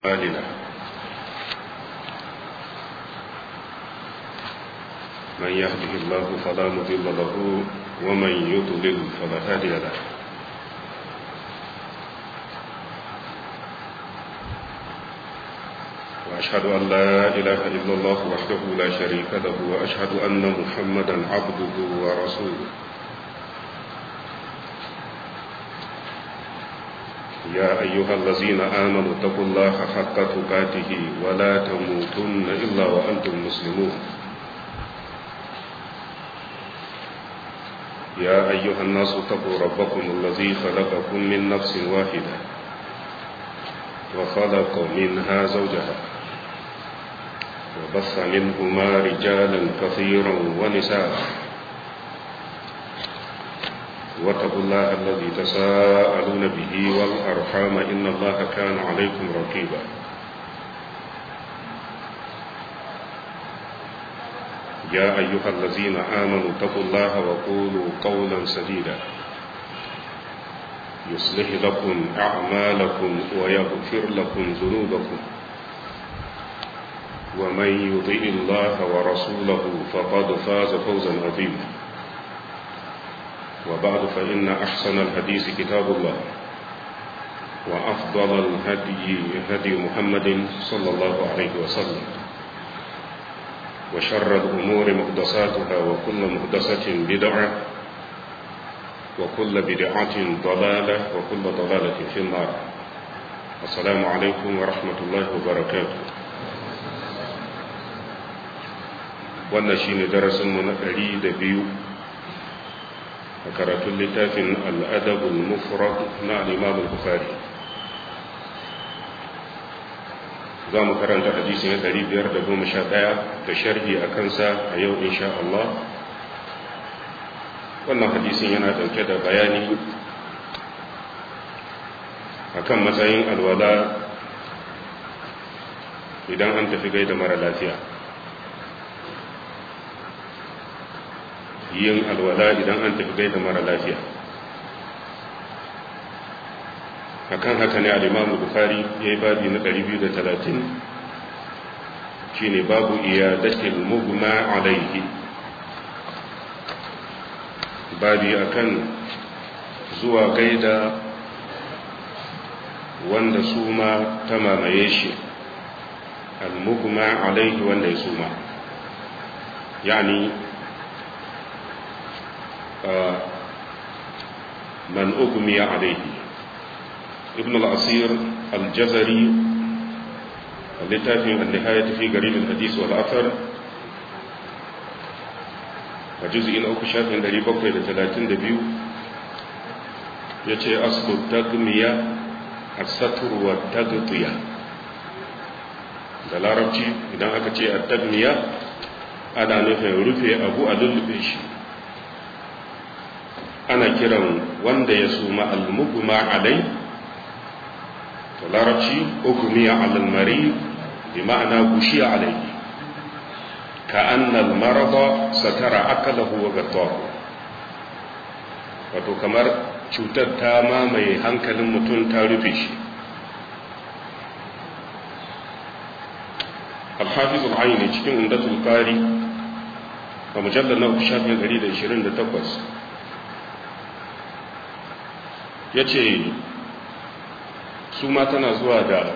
أعمالنا من يهده الله فلا مضل له ومن يضلل فلا هادي له وأشهد أن لا إله إلا الله وحده لا شريك له وأشهد أن محمدا عبده ورسوله يا أيها الذين آمنوا اتقوا الله حق تقاته ولا تموتن إلا وأنتم مسلمون يا أيها الناس اتقوا ربكم الذي خلقكم من نفس واحدة وخلق منها زوجها وبث منهما رجالا كثيرا ونساء واتقوا الله الذي تساءلون به والأرحام إن الله كان عليكم رقيبا يا أيها الذين آمنوا اتقوا الله وقولوا قولا سديدا يصلح لكم أعمالكم ويغفر لكم ذنوبكم ومن يطيع الله ورسوله فقد فاز فوزا عظيما وبعد فإن أحسن الحديث كتاب الله وأفضل الهدي هدي محمد صلى الله عليه وسلم وشر الأمور محدثاتها وكل محدثة بدعة وكل بدعة ضلالة وكل ضلالة في النار السلام عليكم ورحمة الله وبركاته wannan shine darasinmu na ɗari da biyu a karatun littafin al'adabul mufrad na al'imam al-bukhari za mu karanta hadisi na 511 da sharhi a kansa a yau insha Allah wannan hadisin yana dauke da bayani akan matsayin alwala idan an tafi gaida mara lafiya yin alwala idan an tafi gaida mara lafiya akan haka ne al-imamu bukhari ya yi babi na 230 shine babu iyadatil mugma alaihi babi akan zuwa gaida wanda suma ta mamaye shi al-mugma alaihi wanda ya suma yani من أغمي عليه ابن الأصير الجزري اللتافي النهاية في قريب الحديث والأثر وجزء أوك شاف من دري بقى إلى ثلاثين دبيو يتي أصل التغمية الستر والتغطية da larabci idan aka ce a tagmiya ana nufin rufe abu a lullube shi ana kiran wanda ya suma almugma alai to larabci ugmiya alal mari bi ma'ana gushiya alai ka annal marada satara akalahu wa gattahu wato kamar cutar ta mamaye hankalin mutum ta rufe shi الحافظ العيني cikin umdatul qari a mujallar na shafin 128 ya ce su ma tana zuwa da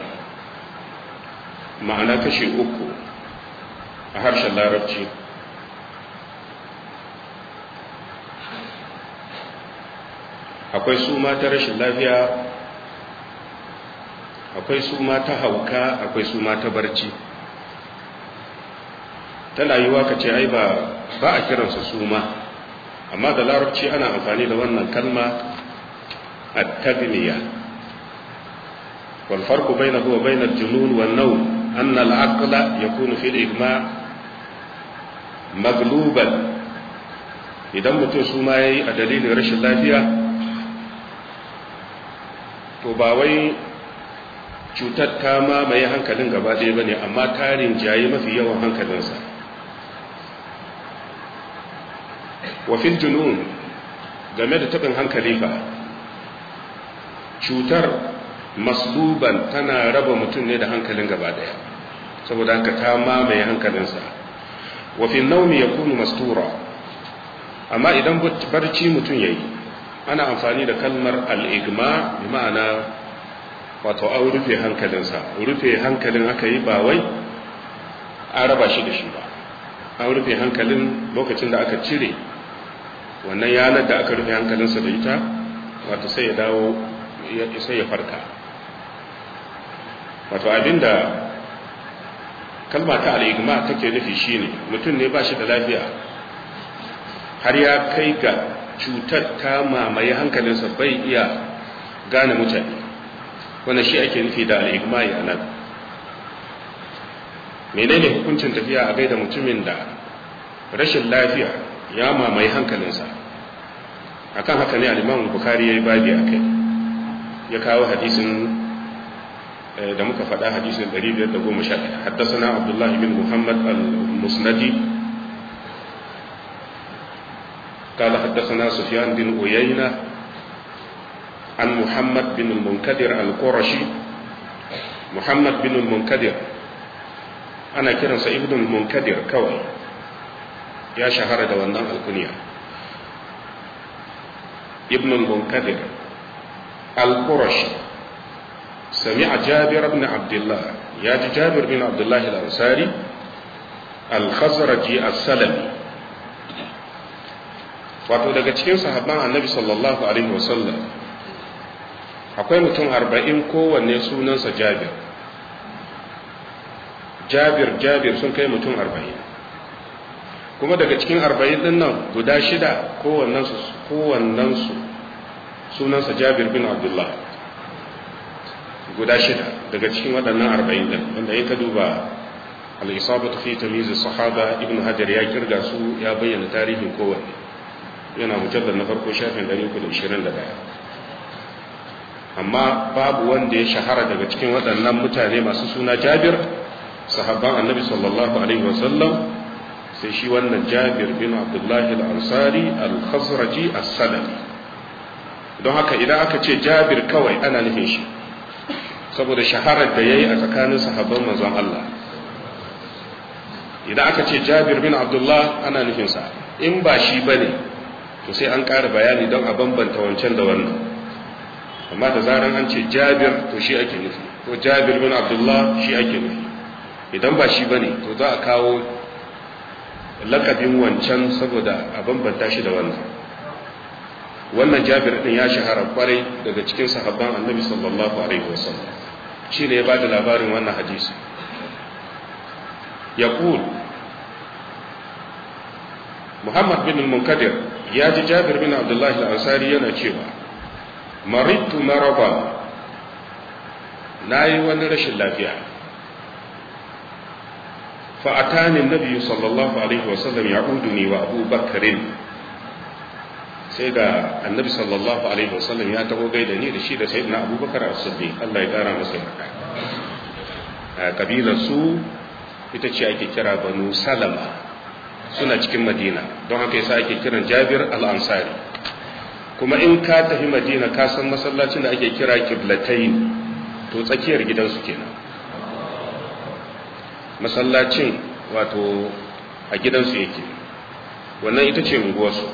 ma'ana kashe uku a harshen larabci akwai su ma ta rashin lafiya akwai su ma ta hauka akwai su ma ta barci tana yiwa ka ce ai ba a kiransa su ma amma da larabci ana amfani da wannan kalma التبنية والفرق بينه وبين الجنون والنوم أن العقل يكون في الإجماع مغلوبا idan mutum su ma ya yi a dalilin rashin lafiya to ba wai cutar ta mamaye hankalin gaba ɗaya ba ne amma tarin jaye mafi yawan hankalinsa wafin junun game da taɓin hankali fa cutar masluban tana raba mutum ne da hankalin gaba daya saboda haka ta mamaye hankalinsa wa fi naumi yakunu mastura amma idan barci mutum yayi ana amfani da kalmar al-igma bi ma'ana wato an rufe hankalinsa rufe hankalin aka yi ba wai an raba shi da shi ba an rufe hankalin lokacin da aka cire wannan yanar da aka rufe hankalinsa da ita wato sai ya dawo sai ya farka wato abinda kalma ta al'igma take nufi shine mutum ne ba shi da lafiya har ya kai ga cutar ta mamaye hankalinsa bai iya gane mutane wanda shi ake nufi da al'igma ya nan menene hukuncin tafiya a gaida mutumin da rashin lafiya ya mamaye hankalinsa akan haka ne al-imam bukhari yayi babi akai ya kawo hadisin da muka faɗa hadisin 511 haddathana abdullah ibn muhammad al-musnadi قال حدثنا سفيان بن عيينة عن محمد بن المنكدر القرشي محمد بن المنكدر أنا كرن سيد المنكدر كوي يا شهر دوانا الكنية ابن المنكدر القرشي سمع جابر بن عبد الله يا جابر بن عبد الله الأنصاري الخزرجي السلمي wato daga cikin sahabban annabi sallallahu alaihi wasallam akwai mutum arba'in kowanne sunansa jabir jabir jabir sun kai mutum arba'in kuma daga cikin arba'in din nan guda shida kowannensu sunansa jabir bin abdullah guda shida daga cikin waɗannan arba'in din wanda ya ka duba al-isabatu fi tamyiz sahaba ibn hajar ya kirga su ya bayyana tarihin kowanne yana mujallar na farko shafin 321 amma babu wanda ya shahara daga cikin waɗannan mutane masu suna jabir sahabban annabi sallallahu alaihi wasallam sai shi wannan jabir bin abdullahi al-ansari al-khazraji as-salami don haka idan aka ce jabir kawai ana nufin shi saboda shaharar da yayi a tsakanin sahabban manzon Allah idan aka ce jabir bin abdullah ana nufin sa in ba shi bane to sai an ƙara bayani don a bambanta wancan da wannan amma da zaran an ce jabir to shi ake nufi ko jabir bin abdullah shi ake nufi idan ba shi bane to za a kawo lakabin wancan saboda a bambanta shi da wannan wannan jabir din ya shahara kwarai daga cikin sahabban annabi sallallahu alaihi wasallam shi ne ya ba da labarin wannan hadisi yaqul muhammad bin munkadir ya ji jabir bin abdullahi al-ansari yana cewa maritu maraba na yi wani rashin lafiya fa'atani nabi sallallahu alaihi wasallam ya uduni wa abu bakarin sai ga annabi sallallahu alaihi wasallam ya taho gaida ni da shi da sayyidina abubakar as-siddiq Allah ya kara masa yarda kabilar su ita ce ake kira banu salama suna cikin madina don haka yasa ake kiran jabir al-ansari kuma in ka tafi madina ka san masallacin da ake kira kiblatain to tsakiyar gidansu kenan masallacin wato a gidansu yake wannan ita ce unguwarsu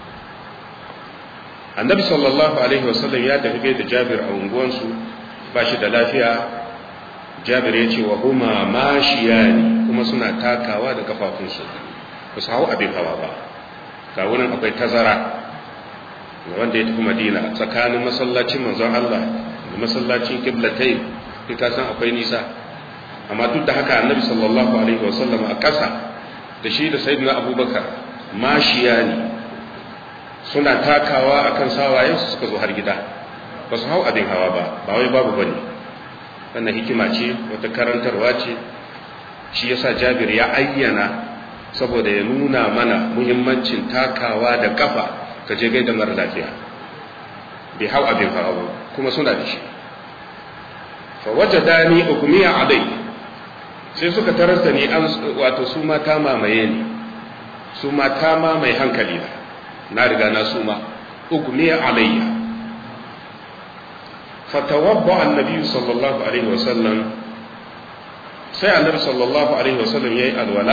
annabi sallallahu alaihi wasallam ya tafi gai da jabir a unguwansu ba shi da lafiya jabir ya ce wa huma mashiyani kuma suna takawa da kafafunsu ba su hau abin hawa ba ga wurin akwai tazara wanda ya tafi madina tsakanin masallacin manzon Allah da masallacin kiblatai kai ka san akwai nisa amma duk da haka annabi sallallahu alaihi wasallam a ƙasa da shi da sayyidina abubakar mashiya ne suna takawa akan sawayen su suka zo har gida ba su hau abin hawa ba ba wai babu bane wannan hikima ce wata karantarwa ce shi yasa jabir ya ayyana saboda ya nuna mana muhimmancin takawa da kafa ka je gaida mara lafiya bai hau abin hawa ba kuma suna da shi fa wajada ni ugmiya alai sai suka tarar da ni an wato su ma ta mamaye ni su ma ta mamaye hankali na na riga na su ma ugmiya alayya fatawabba annabi sallallahu alaihi wasallam sai annabi sallallahu alaihi wasallam yayi alwala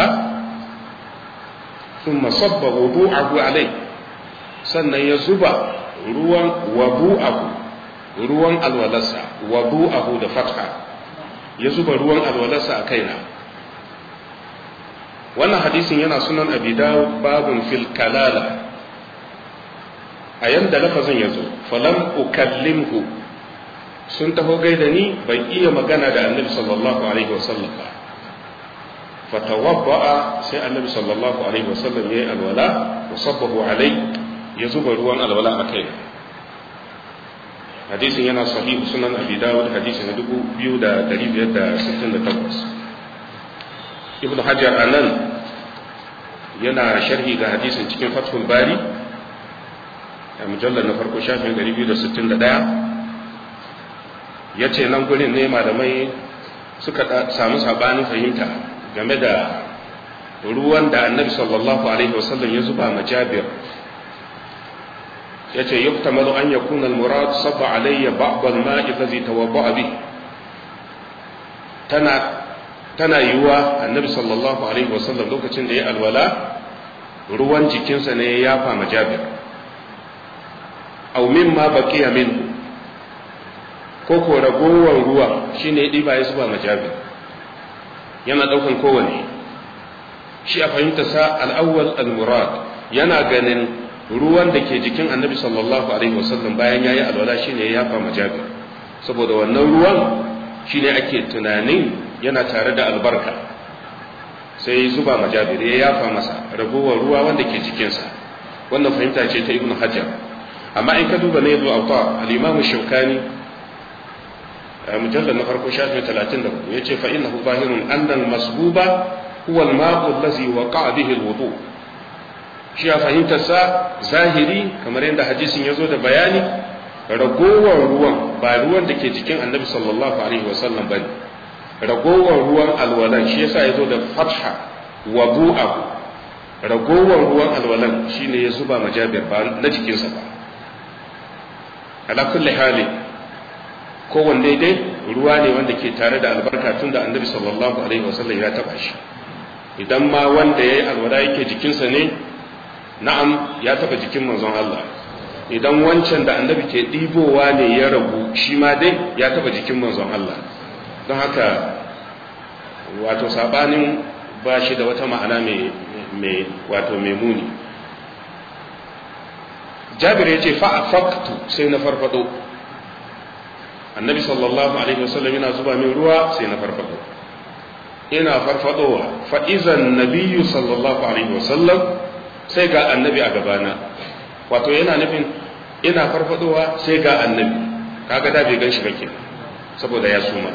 thumma sabba wudu'ahu alai sannan ya zuba ruwan wabu'ahu ruwan alwalarsa wabu'ahu da fatha ya zuba ruwan alwalarsa a kaina wannan hadisin yana sunan abi dawud babun fil kalala a yanda lafazin ya zo falam ukallimhu sun taho gaida ni ban iya magana da annabi sallallahu alaihi wasallam ba fatawabba'a sai annabi sallallahu alaihi wasallam yayi alwala wa sabbahu alai ya zuba ruwan alwala a kai hadisin yana sahihu sunan abi dawud hadisi na 2568 ibnu hajar anan yana sharhi ga hadisin cikin fathul bari a mujallar na farko shafin 261 ya ce nan gurin ne malamai suka samu sabanin fahimta game da ruwan da annabi sallallahu alaihi wasallam ya zuba ma jabir ya ce yuktamalu an yakuna al-murad sabba alayya ba'd al-ma'i allazi tawadda'a bi tana tana yiwuwa annabi sallallahu alaihi wasallam lokacin da ya alwala ruwan jikinsa ne ya yafa ma jabir aw mimma baqiya minhu ko ko ragowar ruwa shine ya diba ya zuba ma jabir yana daukan kowane shi a fahimta sa al-awwal al-murad yana ganin ruwan da ke jikin annabi sallallahu alaihi wasallam bayan yayi alwala shine ya yafa ma jabir saboda wannan ruwan shine ake tunanin yana tare da albarka sai zuba majabir ya yafa masa ragowar ruwa wanda ke jikinsa wannan fahimta ce ta ibnu hajar amma in ka duba ne zuwa auta al-imamu shaukani mujallal na farko shafin 34 yace fa innahu zahirun anna al-masbuba huwa al-ma'u allazi waqa'a bihi al-wudu shi ya fahimtar sa zahiri kamar yadda hadisin yazo da bayani ragowar ruwan ba ruwan da ke jikin annabi sallallahu alaihi wasallam bane ragowar ruwan alwalan shi yasa ya zo da fatha wa bu'ahu ragowar ruwan alwalan shine ya zuba majabir ba na jikinsa ba ala kulli hali kowanne dai ruwa ne wanda ke tare da albarka tun da annabi sallallahu alaihi wasallam ya taba shi idan ma wanda ya yi alwala yake jikinsa ne na'am ya taba jikin manzon Allah idan wancan da annabi ke ɗibowa ne ya rabu shi ma dai ya taba jikin manzon Allah don haka wato sabanin ba shi da wata ma'ana mai wato mai muni jabir ya ce fa'afaktu sai na farfado annabi sallallahu alaihi wasallam yana zuba min ruwa sai na farfado ina farfadowa fa'izan nabiyu sallallahu alaihi wasallam sai ga annabi a gabana wato yana nufin ina farfadowa sai ga annabi kaga da bai gan shi ba kenan saboda ya suma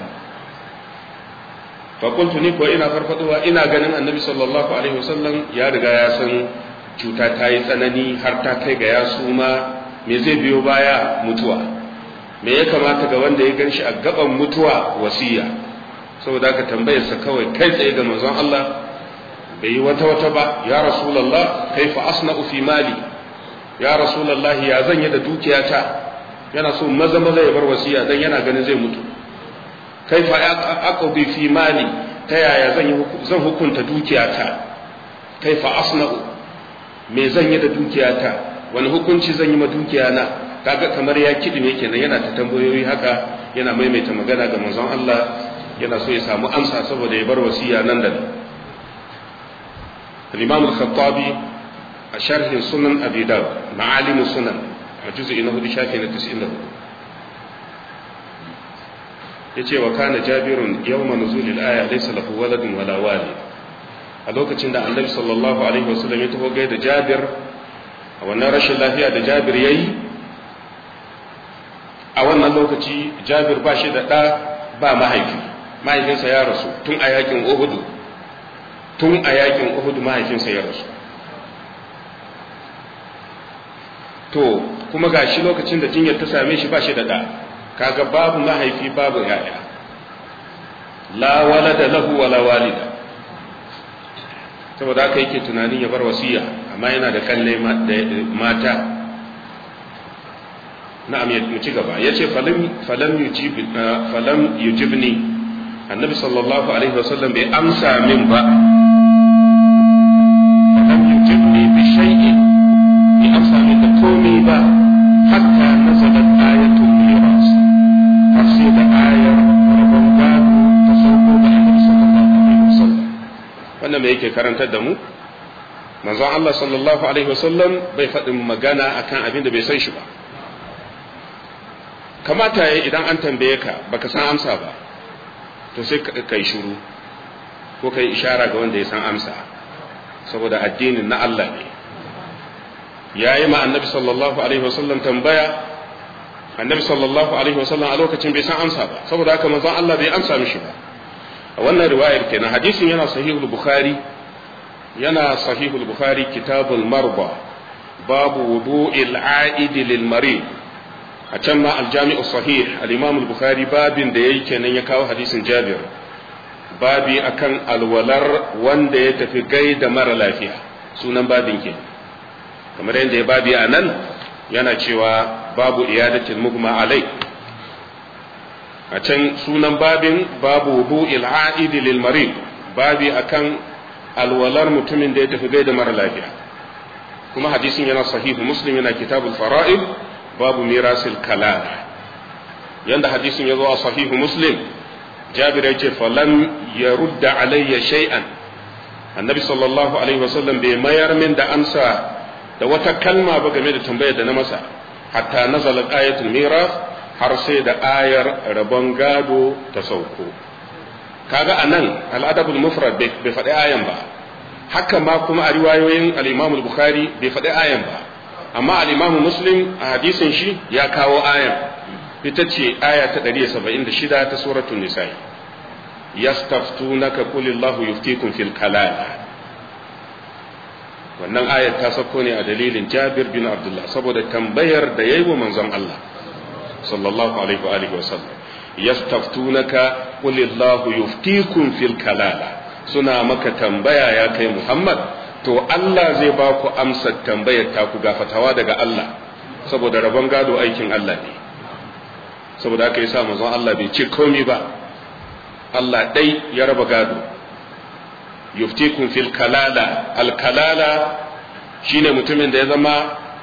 fakultu ni ko ina farfadowa ina ganin annabi sallallahu alaihi wasallam ya riga ya san cuta ta yi tsanani har ta kai ga ya suma me zai biyo baya mutuwa me ya kamata ga wanda ya ganshi a gaban mutuwa wasiya saboda aka tambayar sa kawai kai tsaye ga manzon Allah bai yi wata wata ba ya rasulullah kaifa asna'u fi mali ya rasulullah ya zan yi da dukiyata yana so maza maza ya bar wasiya dan yana ganin zai mutu kaifa aqdi fi mali ta yaya zan yi zan hukunta dukiyata kaifa asna'u me zan yi da dukiyata wani hukunci zan yi ma dukiyana kaga kamar ya kidime kenan yana ta tambayoyi haka yana maimaita magana ga manzon Allah yana so ya samu amsa saboda ya bar wasiya nan da nan al-imam al-khattabi a sharhin sunan abi dawud ma'alim sunan a juz'i na hudu shafi na 94 yace wa kana jabirun yawma nuzulil aya laysa lahu waladun wala walid a lokacin da annabi sallallahu alaihi wasallam ya taho gaida jabir a wannan rashin lafiya da jabir yayi a wannan lokaci jabir ba shi da ɗa ba mahaifi mahaifinsa ya rasu tun a yakin uhudu tun a yakin uhudu mahaifinsa ya rasu to kuma ga shi lokacin da jinyar ta same shi ba shi da ɗa kaga babu mahaifi babu yaya la walada lahu wala walida saboda haka yake tunanin ya bar wasiya amma yana da kalle mata na'am ya mu ci gaba yace falam falam yujib falam yujibni annabi sallallahu alaihi wasallam bai amsa min ba falam yujibni bi shay'in bai amsa min da komai ba hatta nazalat ayatul miras har sai da ayar rabon gado ta sauko da annabi sallallahu alaihi wasallam wannan me yake karantar da mu manzon Allah sallallahu alaihi wasallam bai faɗin magana akan abin da bai san shi ba kamata ya idan an tambaye ka baka san amsa ba to sai ka yi shuru ko ka yi ishara ga wanda ya san amsa saboda addinin na Allah ne ya yi ma annabi sallallahu alaihi wasallam tambaya annabi sallallahu alaihi wasallam a lokacin bai san amsa ba saboda haka manzon Allah bai amsa mishi ba a wannan riwayar kenan hadisin yana sahihul bukhari yana sahihul bukhari kitabul marba babu wudu'il a'id lil marid a can ma aljami'u sahih al-imam al-bukhari babin da yayi kenan ya kawo hadisin jabir babi akan alwalar wanda ya tafi gaida mara lafiya sunan babin ke kamar yadda ya babi a nan yana cewa babu iyadatul mugma alai a can sunan babin babu wudu'il a'id lil marid babi akan alwalar mutumin da ya tafi gaida mara lafiya kuma hadisin yana sahihu muslim yana kitabul fara'id babu mirasil kalala yanda hadisin ya zo a sahihu muslim jabir ya ce falam ya rudda alayya shay'an annabi sallallahu alaihi wasallam bai mayar min da amsa da wata kalma ba game da tambayar da na masa hatta nazala ayatul miras har sai da ayar rabon gado ta sauko kaga anan al'adabul mufrad bai faɗi ayan ba haka ma kuma a riwayoyin al-imam al-bukhari bai faɗi ayan ba amma al-imam muslim a hadisin shi ya kawo ayan ita ce aya ta 176 ta suratul nisa yastaftunaka qulillahu yuftikum fil kalala wannan ayar ta sako ne a dalilin Jabir bin Abdullah saboda tambayar da yayi wa manzon Allah sallallahu alaihi wa alihi wa sallam yastaftunaka qulillahu yuftikum fil kalala suna maka tambaya ya kai Muhammad to Allah zai ba ku amsar tambayar ta ku gafatawa daga Allah saboda rabon gado aikin Allah ne saboda haka yasa manzon Allah bai ce komai ba Allah dai ya raba gado yuftikum fil kalala al kalala shine mutumin da ya zama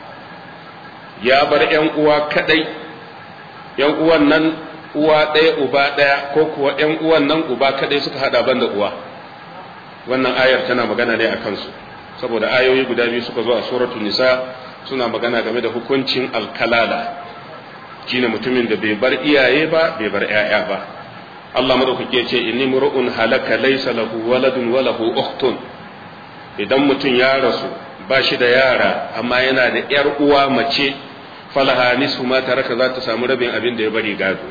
ya bar yan uwa kadai yan uwan nan uwa ɗaya uba ɗaya ko kuwa yan uwan nan uba kadai suka hada banda uwa wannan ayar tana magana ne a kansu saboda ayoyi guda biyu suka zo a suratul nisa suna magana game da hukuncin alkalala shine mutumin da bai bar iyaye ba bai bar 'ya'ya ba Allah madaukake ya ce inni mur'un halaka laysa lahu waladun wa lahu ukhtun idan mutum ya rasu ba shi da yara amma yana da yar uwa mace falaha nisfu ma taraka za ta samu rabin abin da ya bari gado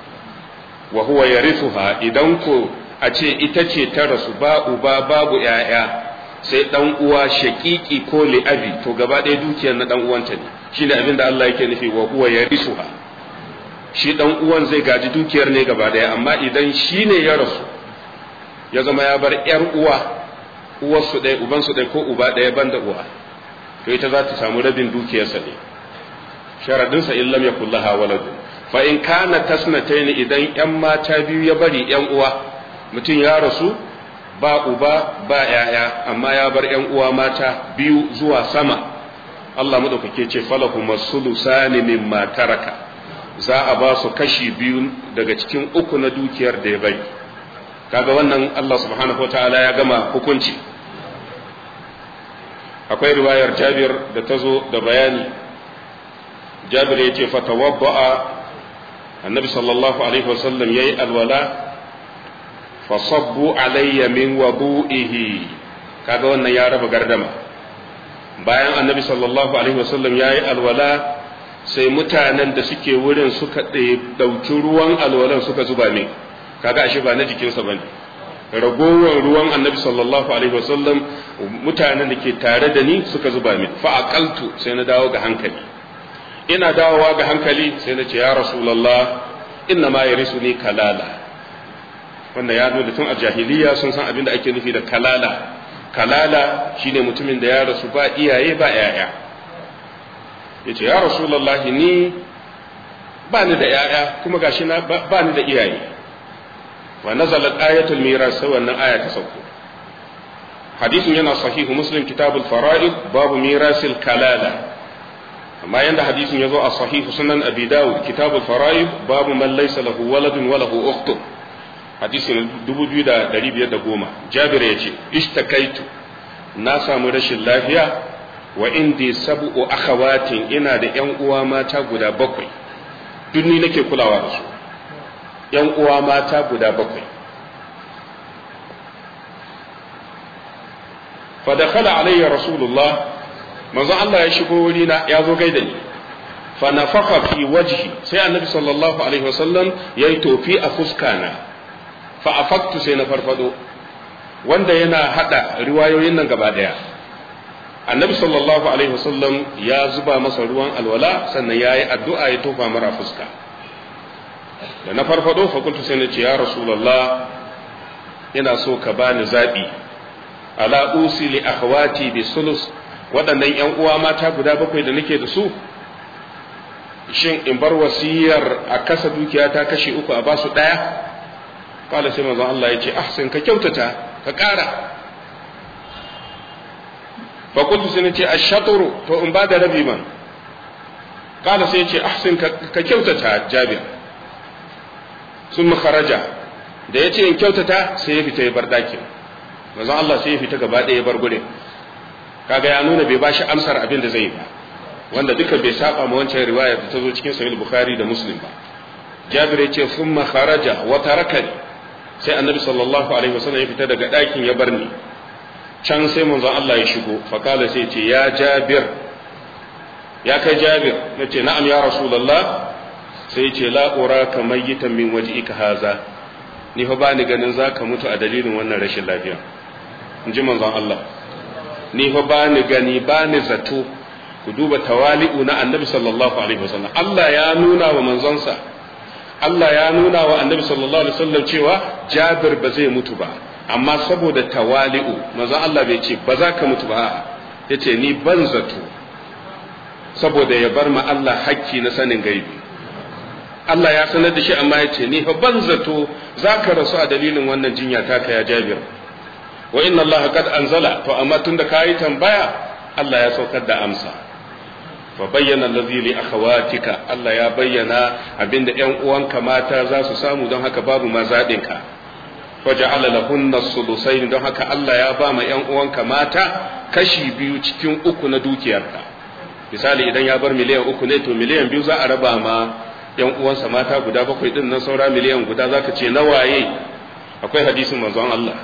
wa huwa yarithuha idan ko a ce ita ce ta rasu ba uba babu ‘ya'ya sai ɗan uwa shaƙiƙi ko li'abi to gaba ɗaya dukiyar na ɗan uwanta ne shi ne abin da Allah yake nufi wa uwa ya risuha shi ɗan uwan zai gaji dukiyar ne gaba ɗaya amma idan shi ne ya rasu ya zama ya bar ‘yar uwa uwarsu ɗaya ubansu ɗaya ko uba ɗaya ban da uwa to ita za ta samu rabin dukiyarsa ne sharadinsa in lam yakul laha waladun fa in kana tasnatayn idan ‘yan mata biyu ya bari ‘yan uwa mutum ya rasu ba uba ba ‘ya'ya amma ya bar ‘yan uwa mata biyu zuwa sama Allah maɗaukake ce falahu masulusani mimma taraka za a ba su kashi biyu daga cikin uku na dukiyar da ya bari kaga wannan Allah subhanahu ta'ala ya gama hukunci akwai riwayar jabir da ta zo da bayani jabir ya ce fatawabba'a annabi sallallahu alaihi wasallam ya yi alwala fasabbu alayya min wadu'ihi kaga wannan ya raba gardama bayan annabi sallallahu alaihi wasallam yayi alwala sai mutanen da suke wurin suka dauki ruwan alwalan suka zuba min kaga ashe ba na jikinsa bane ragowar ruwan annabi sallallahu alaihi wasallam mutanen da ke tare da ni suka zuba min fa aqaltu sai na dawo ga hankali ina dawowa ga hankali sai na ce ya rasulullah inna ma yarisuni kalala wanda ya nuna tun a jahiliya sun san abin da ake nufi da kalala kalala shine mutumin da ya rasu ba iyaye ba yaya yace ya rasulullahi ni ba ni da yaya kuma gashi na ba ni da iyaye wa nazalat ayatul miras sai wannan aya ta sauko hadisin yana sahihu muslim kitabul fara'id babu mirasil kalala amma yanda hadisin ya zo a sahihu sunan abi dawud kitabul fara'id babu man laysa lahu waladun wa lahu ukhtun hadisin 2510 jabir yace ishtakaitu na samu rashin lafiya wa indi sab'u akhawatin ina da yan uwa mata guda bakwai duk ni nake kulawa da su yan uwa mata guda bakwai fa dakhala alayya rasulullah manzo Allah ya shigo wuri na ya zo gaida ni fa nafakha fi wajhi sai annabi sallallahu alaihi wasallam yayi tofi a fuskana fa afaktu sai na farfado wanda yana hada riwayoyin nan gaba daya annabi sallallahu alaihi wasallam ya zuba masa ruwan alwala sannan ya yi addu'a ya tofa mara fuska da na farfado fakultu sai na ce ya rasulallah ina so ka bani zaɓi ala usi li akhawati bi sulus waɗannan ‘yan uwa mata guda bakwai da nake da su shin in bar wasiyar a kasa dukiya ta kashe uku a basu ɗaya kala sai manzon Allah ya ce ahsin ka kyautata ka ƙara fakultu sai na ce a shaturu to in ba da rabi man kala sai ya ce ahsin ka kyautata jabir sun makaraja da ya ce in kyautata sai ya fita ya bar ɗakin manzon Allah sai ya fita gaba ɗaya ya bar gurin kaga ya nuna bai bashi amsar abin da zai ba wanda duka bai saba ma wancan riwaya da ta zo cikin sahih bukhari da muslim ba jabir ya ce sun makaraja wa tarakani sai annabi sallallahu alaihi wasallam ya fita daga ɗakin ya bar ni can sai manzon Allah ya shigo fakala sai ce ya jabir ya kai jabir na ce na'am ya rasulallah sai ce la uraka mayyitan min wajhika haza ni fa bani ganin zaka mutu a dalilin wannan rashin lafiya in ji manzon Allah ni fa bani gani bani zato ku duba tawali'u na annabi sallallahu alaihi wasallam Allah ya nuna wa manzonsa Allah ya nuna wa annabi sallallahu alaihi wasallam cewa Jabir ba zai mutu ba amma saboda tawali'u manzon Allah bai ce ba za ka mutu ba yace ni ban zato saboda ya bar ma Allah hakki na sanin gaibi Allah ya sanar da shi amma ya ce ni fa ban zato za ka rasu a dalilin wannan jinya taka ya Jabir wa inna Allah qad anzala to amma tunda kayi tambaya Allah ya saukar da amsa fa bayyana allazi li akhawatika Allah ya bayyana abinda ƴan uwanka mata za su samu don haka babu ma zaɓin ka faja'ala lahunna sulusain don haka Allah ya ba ma ƴan uwanka mata kashi biyu cikin uku na dukiyarka misali idan ya bar miliyan uku ne to miliyan biyu za a raba ma ƴan uwansa mata guda bakwai din nan saura miliyan guda zaka ce na waye akwai hadisin manzon Allah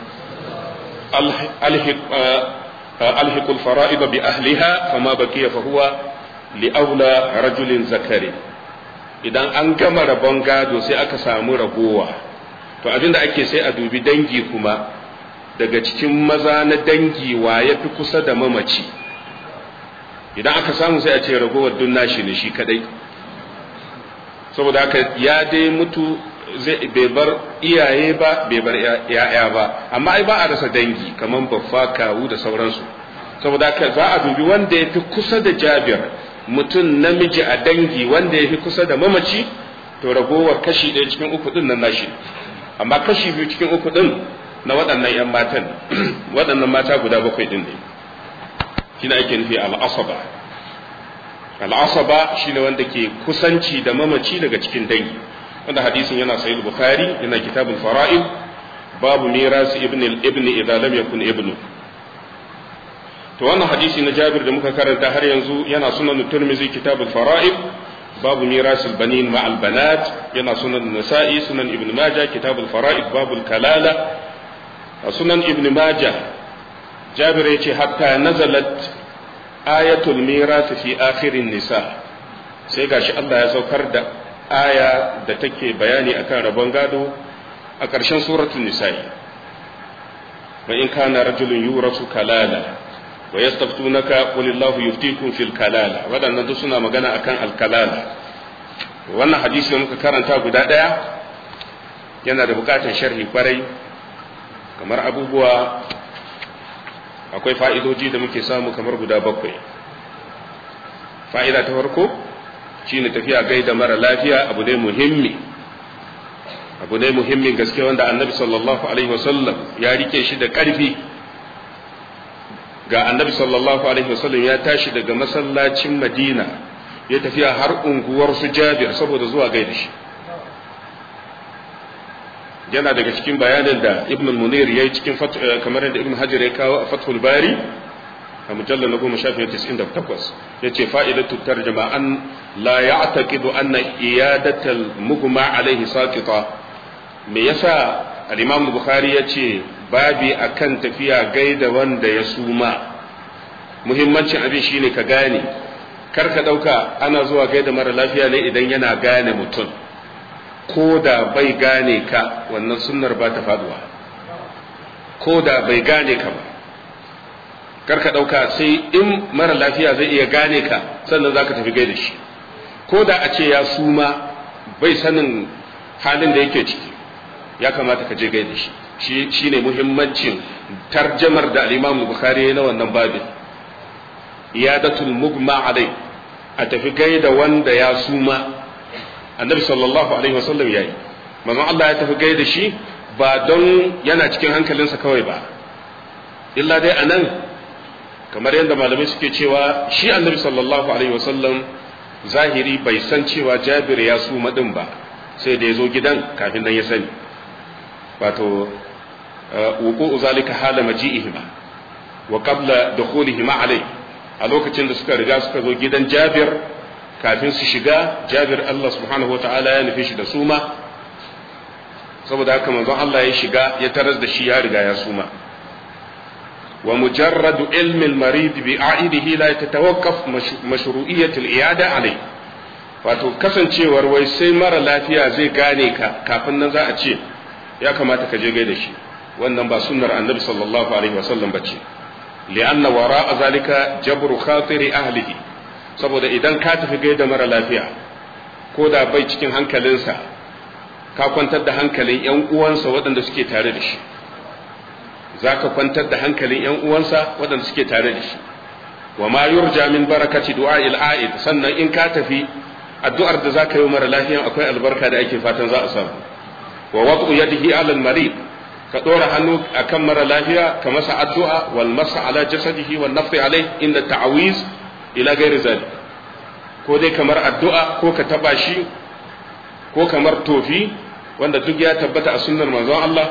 alhiqul fara'id bi ahliha fama baqiya fa huwa li aula rajulin zakari idan an gama rabon gado sai aka samu ragowa to abinda ake sai a dubi dangi kuma daga cikin maza na dangi wa ya fi kusa da mamaci idan aka samu sai a ce ragowar dun nashi ne shi kadai saboda haka ya dai mutu bai bar iyaye ba bai bar ya'ya ba amma ai ba a rasa dangi kamar baffa kawu da sauransu saboda haka za a dubi wanda ya fi kusa da jabir mutum namiji a dangi wanda ya fi kusa da mamaci to ragowar kashi ɗaya cikin uku ɗin nan nashi amma kashi biyu cikin uku ɗin na waɗannan 'yan matan waɗannan mata guda bakwai ɗin ne shine ake nufi al'asaba al'asaba shine wanda ke kusanci da mamaci daga cikin dangi wanda hadisin yana sahih bukhari yana kitabul fara'id babu miras ibn ibn idza lam yakun ibnu to wannan hadisi na Jabir da muka karanta har yanzu yana sunan Tirmidhi kitabul fara'id babu miras al-banin ma al-banat yana sunan Nasa'i sunan Ibn Majah kitabul fara'id babul kalala sunan Ibn Majah Jabir yace hatta nazalat ayatul miras fi akhirin nisa sai gashi Allah ya saukar da aya da take bayani akan rabon gado a ƙarshen suratul nisa'i wa in kana rajulun yurasu kalala wa yastaftunaka qul illahu yuftikum fil kalala wadannan duk suna magana akan al kalala wannan hadisi da muka karanta guda daya yana da bukatar sharhi kwarai kamar abubuwa akwai fa'idoji da muke samu kamar guda bakwai fa'ida ta farko shine tafiya gaida mara lafiya abu ne muhimmi abu ne muhimmin gaske wanda annabi sallallahu alaihi wasallam ya rike shi da ƙarfi ga annabi sallallahu alaihi wasallam ya tashi daga masallacin madina ya tafiya har unguwar su jabir saboda zuwa gaida shi yana daga cikin bayanin da ibn munir ya yi cikin kamar yadda ibn hajar ya kawo a fathul bari a mujallar na goma shafi tis'in da takwas ya ce fa'idatu tarjama an la ya taƙidu an na iyadatal muguma alaihi saƙita me yasa al-imam bukhari ya ce babi akan tafiya gaida wanda ya suma muhimmancin abin shine ka gane kar ka ɗauka ana zuwa gaida mara lafiya ne idan yana gane mutum ko da bai gane ka wannan sunnar ba ta faduwa ko da bai gane ka ba kar ka ɗauka sai in mara lafiya zai iya gane ka sannan za ka tafi gaida shi ko da a ce ya suma bai sanin halin da yake ciki ya kamata ka je gaida shi shi ne muhimmancin tarjamar da al-imam bukhari na wannan babin iyadatul mugma alai a tafi gaida wanda ya suma annabi sallallahu alaihi wasallam yayi manzon Allah ya tafi gaida shi ba don yana cikin hankalinsa kawai ba illa dai anan kamar yadda malamai suke cewa shi annabi sallallahu alaihi wasallam zahiri bai san cewa jabir ya suma din ba sai da ya zo gidan kafin nan ya sani wato wuku zalika hala maji'ihima wa qabla dukhulihima alai a lokacin da suka riga suka zo gidan Jabir kafin su shiga Jabir Allah subhanahu wataala ya nufi shi da suma saboda haka manzon Allah ya shiga ya taras da shi ya riga ya suma wa mujarradu ilmi al-marid bi a'idihi la tatawaqqaf mashru'iyyat al-i'ada alai wato kasancewar wai sai mara lafiya zai gane ka kafin nan za a ce ya kamata ka je gaida shi wannan ba sunnar annabi sallallahu alaihi wasallam bace li'anna wara'a zalika jabru khatiri ahlihi saboda idan ka tafi gaida mara lafiya ko da bai cikin hankalinsa ka kwantar da hankalin yan uwansa waɗanda suke tare da shi zaka kwantar da hankalin yan uwansa waɗanda suke tare da shi wa ma yurja min barakati du'a'il a'id sannan in ka tafi addu'ar da zaka yi mara lafiyan akwai albarka da ake fatan za a samu wa wad'u yadihi 'ala al-marid ka dora hannu akan mara lafiya ka masa addu'a wal masa ala jasadihi wal nafsi alai inda ta'awiz ila ghairi zalik ko dai kamar addu'a ko ka taba shi ko kamar tofi wanda duk ya tabbata a sunnar manzon Allah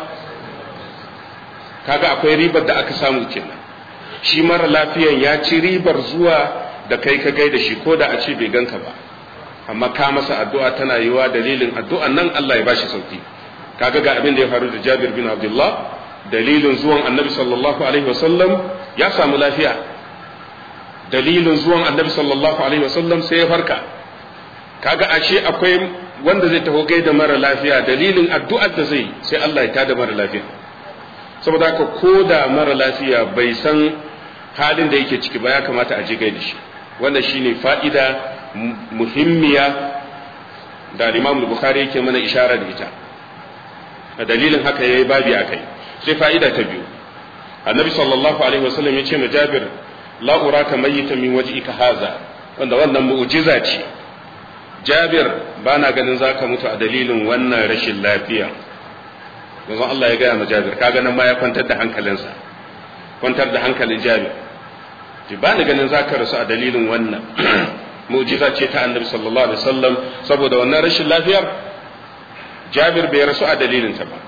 kaga akwai ribar da aka samu kenan shi mara lafiyan ya ci ribar zuwa da kai ka gaida shi ko da a ce bai ganka ba amma ka masa addu'a tana yiwa dalilin addu'an nan Allah ya bashi sauki kaga ga abin da ya faru da Jabir bin Abdullah dalilin zuwan Annabi sallallahu alaihi wasallam ya samu lafiya dalilin zuwan Annabi sallallahu alaihi wasallam sai ya farka kaga ashe akwai wanda zai taho gaida mara lafiya dalilin addu'ar da zai sai Allah ya tada mara lafiya saboda haka ko da mara lafiya bai san halin da yake ciki ba ya kamata a je gaida shi wannan shine fa'ida muhimmiya da Imam Bukhari yake mana ishara da ita a dalilin haka yayi babi akai sai fa'ida ta biyu annabi sallallahu alaihi wasallam ya ce ma Jabir la uraka mayyitan min wajhika haza wanda wannan mu'jiza ce Jabir bana ganin zaka mutu a dalilin wannan rashin lafiya yanzu Allah ya gaya ma Jabir kaga nan ma ya kwantar da hankalinsa kwantar da hankalin Jabir ji bani ganin zaka rasu a dalilin wannan mu'jiza ce ta annabi sallallahu alaihi wasallam saboda wannan rashin lafiyar Jabir bai rasu a dalilinta ba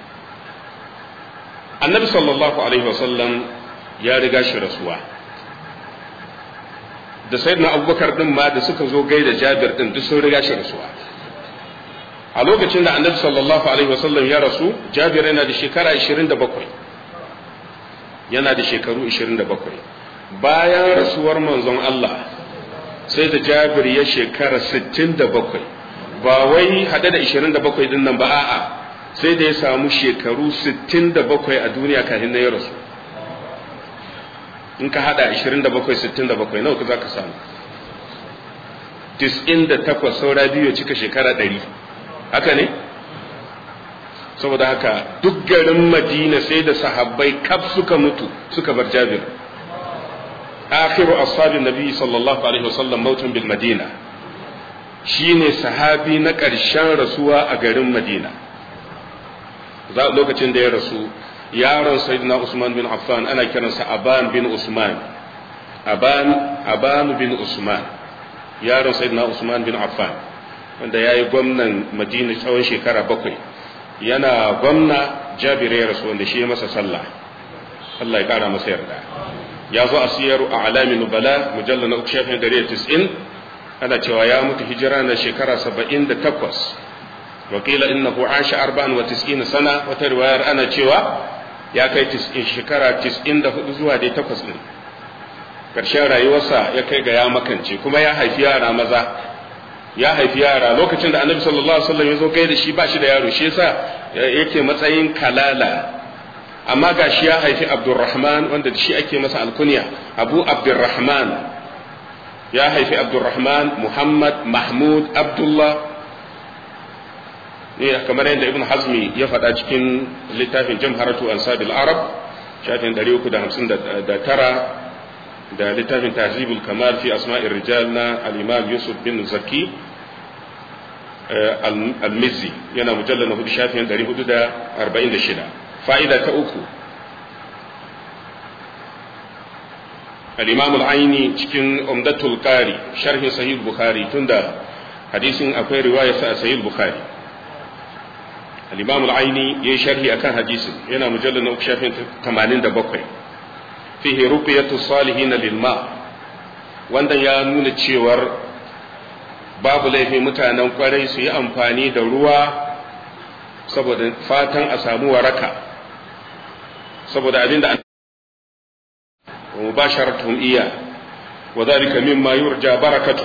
annabi sallallahu alaihi wasallam ya riga shi rasuwa da sayyidina abubakar din ma da suka zo gaida Jabir din duk sun riga shi rasuwa a lokacin da annabi sallallahu alaihi wasallam ya rasu Jabir yana da shekara 27 yana da shekaru 27 bayan rasuwar manzon Allah sai da jabir ya shekara 67 ba wai hade da 27 din nan ba a'a sai da ya samu shekaru 67 a duniya kafin na ya rasu in ka hada 27 67 nawa za ka samu 98 saura biyu cika shekara 100 haka ne saboda haka duk garin madina sai da sahabbai kaf suka mutu suka bar jabir akhiru ashabin nabi sallallahu alaihi wasallam mautun bil madina shine sahabi na ƙarshen rasuwa a garin madina lokacin da ya rasu yaron sayyidina usman bin affan ana kiransa aban bin usman aban aban bin usman yaron sayyidina usman bin affan wanda ya yi gwamnan madina tsawon shekara bakwai yana gwamna jabir ya rasu wanda shi ya masa sallah Allah ya kara masa yarda ya zo a siyar a alamin nubala mujallar na uku shafin gari tis'in ana cewa ya mutu hijira na shekara saba'in da takwas wakila innahu asha arba'an wa tis'ina sana wata riwayar ana cewa ya kai shekara tis'in da hudu zuwa dai takwas ɗin ƙarshen rayuwarsa ya kai ga ya makance kuma ya haifi yara maza ya haifi yara lokacin da annabi sallallahu alaihi wasallam ya zo kai da shi ba shi da yaro shi yasa yake matsayin kalala amma ga shi ya haifi abdurrahman wanda da shi ake masa alkunya abu abdurrahman ya haifi abdurrahman muhammad mahmud abdullah ne kamar yadda ibn hazmi ya faɗa cikin littafin jamharatu ansabil arab shafin 359 da littafin tahzibul kamal fi asma'ir rijal na al-imam yusuf bin zaki al-mizzi yana mujallal na hudu shafin 446 fa'ida ta uku al-imam al-aini cikin umdatul qari sharhin sahih bukhari tunda hadisin akwai riwaya sa sahih bukhari al-imam al-aini yayi sharhi akan hadisin yana mujallal na uku shafin 87 fihi ruqyatu salihin lil ma wanda ya nuna cewar babu laifi mutanen kwarai su yi amfani da ruwa saboda fatan a samu waraka saboda abinda an mubasharatuhum iya wa dhalika mimma yurja barakatu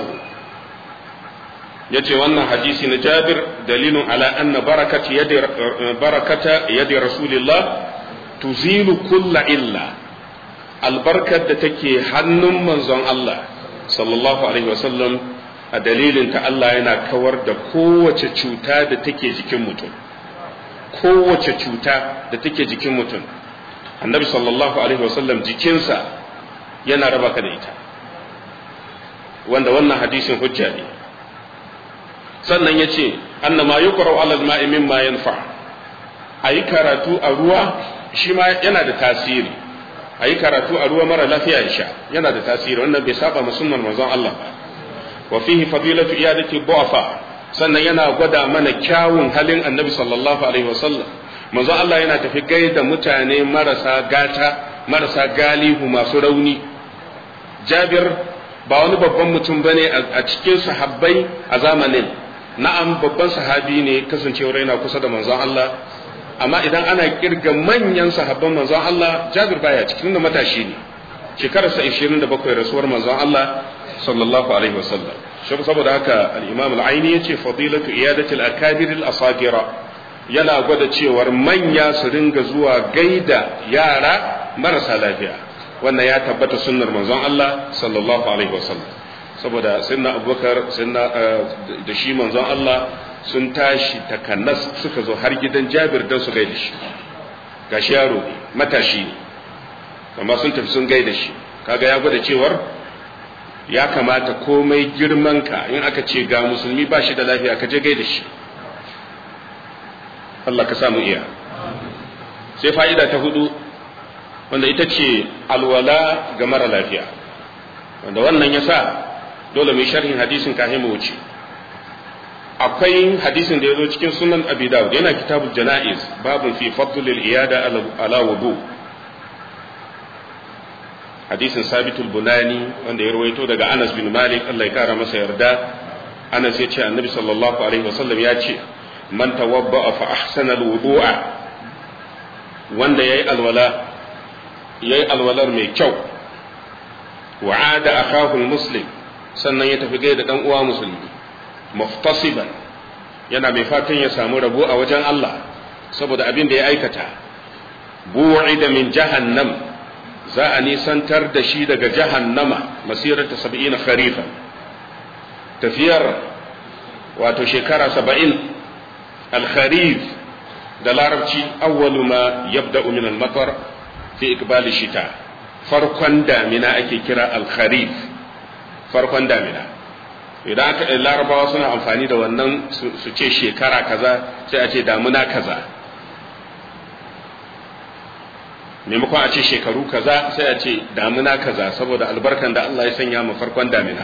yace wannan hadisi na Jabir dalilun ala anna barakati yadi barakata yadi rasulillah tuzilu kulla illa albarkar da take hannun manzon Allah sallallahu alaihi wasallam a dalilin ta Allah yana kawar da kowace cuta da take jikin mutum kowace cuta da take jikin mutum annabi sallallahu alaihi wasallam jikinsa yana raba ka da ita wanda wannan hadisin hujja ne sannan ya ce annama yuqra'u alal ma'i mimma yanfa ayi karatu a ruwa shi ma yana da tasiri a yi karatu a ruwa mara lafiya ya sha yana da tasiri wannan bai saba ma sunnar manzon Allah ba wa fihi fadilatu iyadati du'afa sannan yana gwada mana kyawun halin annabi sallallahu alaihi wasallam manzon Allah yana tafi gaida mutane marasa gata marasa galihu masu rauni Jabir ba wani babban mutum bane a cikin sahabbai a zamanin na'am babban sahabi ne kasancewar yana kusa da manzon Allah amma idan ana kirga manyan sahabban manzon Allah Jabir baya cikin da matashi ne shekararsa 27 rasuwar manzon Allah sallallahu alaihi wasallam shi saboda haka al-Imam al-Aini yace fadilatu iyadati al-akabir al-asagira yana gwada cewar manya su ringa zuwa gaida yara marasa lafiya wannan ya tabbata sunnar manzon Allah sallallahu alaihi wasallam saboda sayyidina Abubakar sayyidina da shi manzon Allah sun tashi takannas suka zo har gidan jabir don su gaida shi gashi yaro ne matashi ne amma sun tafi sun gaida shi kaga ya gwada cewar ya kamata komai girman ka in aka ce ga musulmi ba shi da lafiya ka je gaida shi Allah ka samu iya sai fa'ida ta hudu wanda ita ce alwala ga mara lafiya wanda wannan ya sa dole mai sharhin hadisin kafin mu wuce akwai hadisin da ya zo cikin sunan abi dawud yana kitabul jana'iz babun fi fadlil iyada ala wudu hadisin sabitul bunani wanda ya rawaito daga anas bin malik Allah ya kara masa yarda anas ya ce annabi sallallahu alaihi wasallam ya ce man tawabba fa ahsana alwudu'a wanda yayi alwala yayi alwalar mai kyau wa'ada akahu muslim sannan ya tafi gaida dan uwa musulmi muftasiban yana mai fatan ya samu rabo a wajen Allah saboda abin da ya aikata bu'ida min jahannam za a nisantar da shi daga jahannama masirar ta saba'ina kharifa tafiyar wato shekara saba'in alkharif da larabci awwalu ma yabda'u min al-matar fi iqbali shita farkon damina ake kira alkharif farkon damina idan aka larabawa suna amfani da wannan su ce shekara kaza sai a ce damuna kaza maimakon a ce shekaru kaza sai a ce damuna kaza saboda albarkan da Allah ya sanya mu farkon damina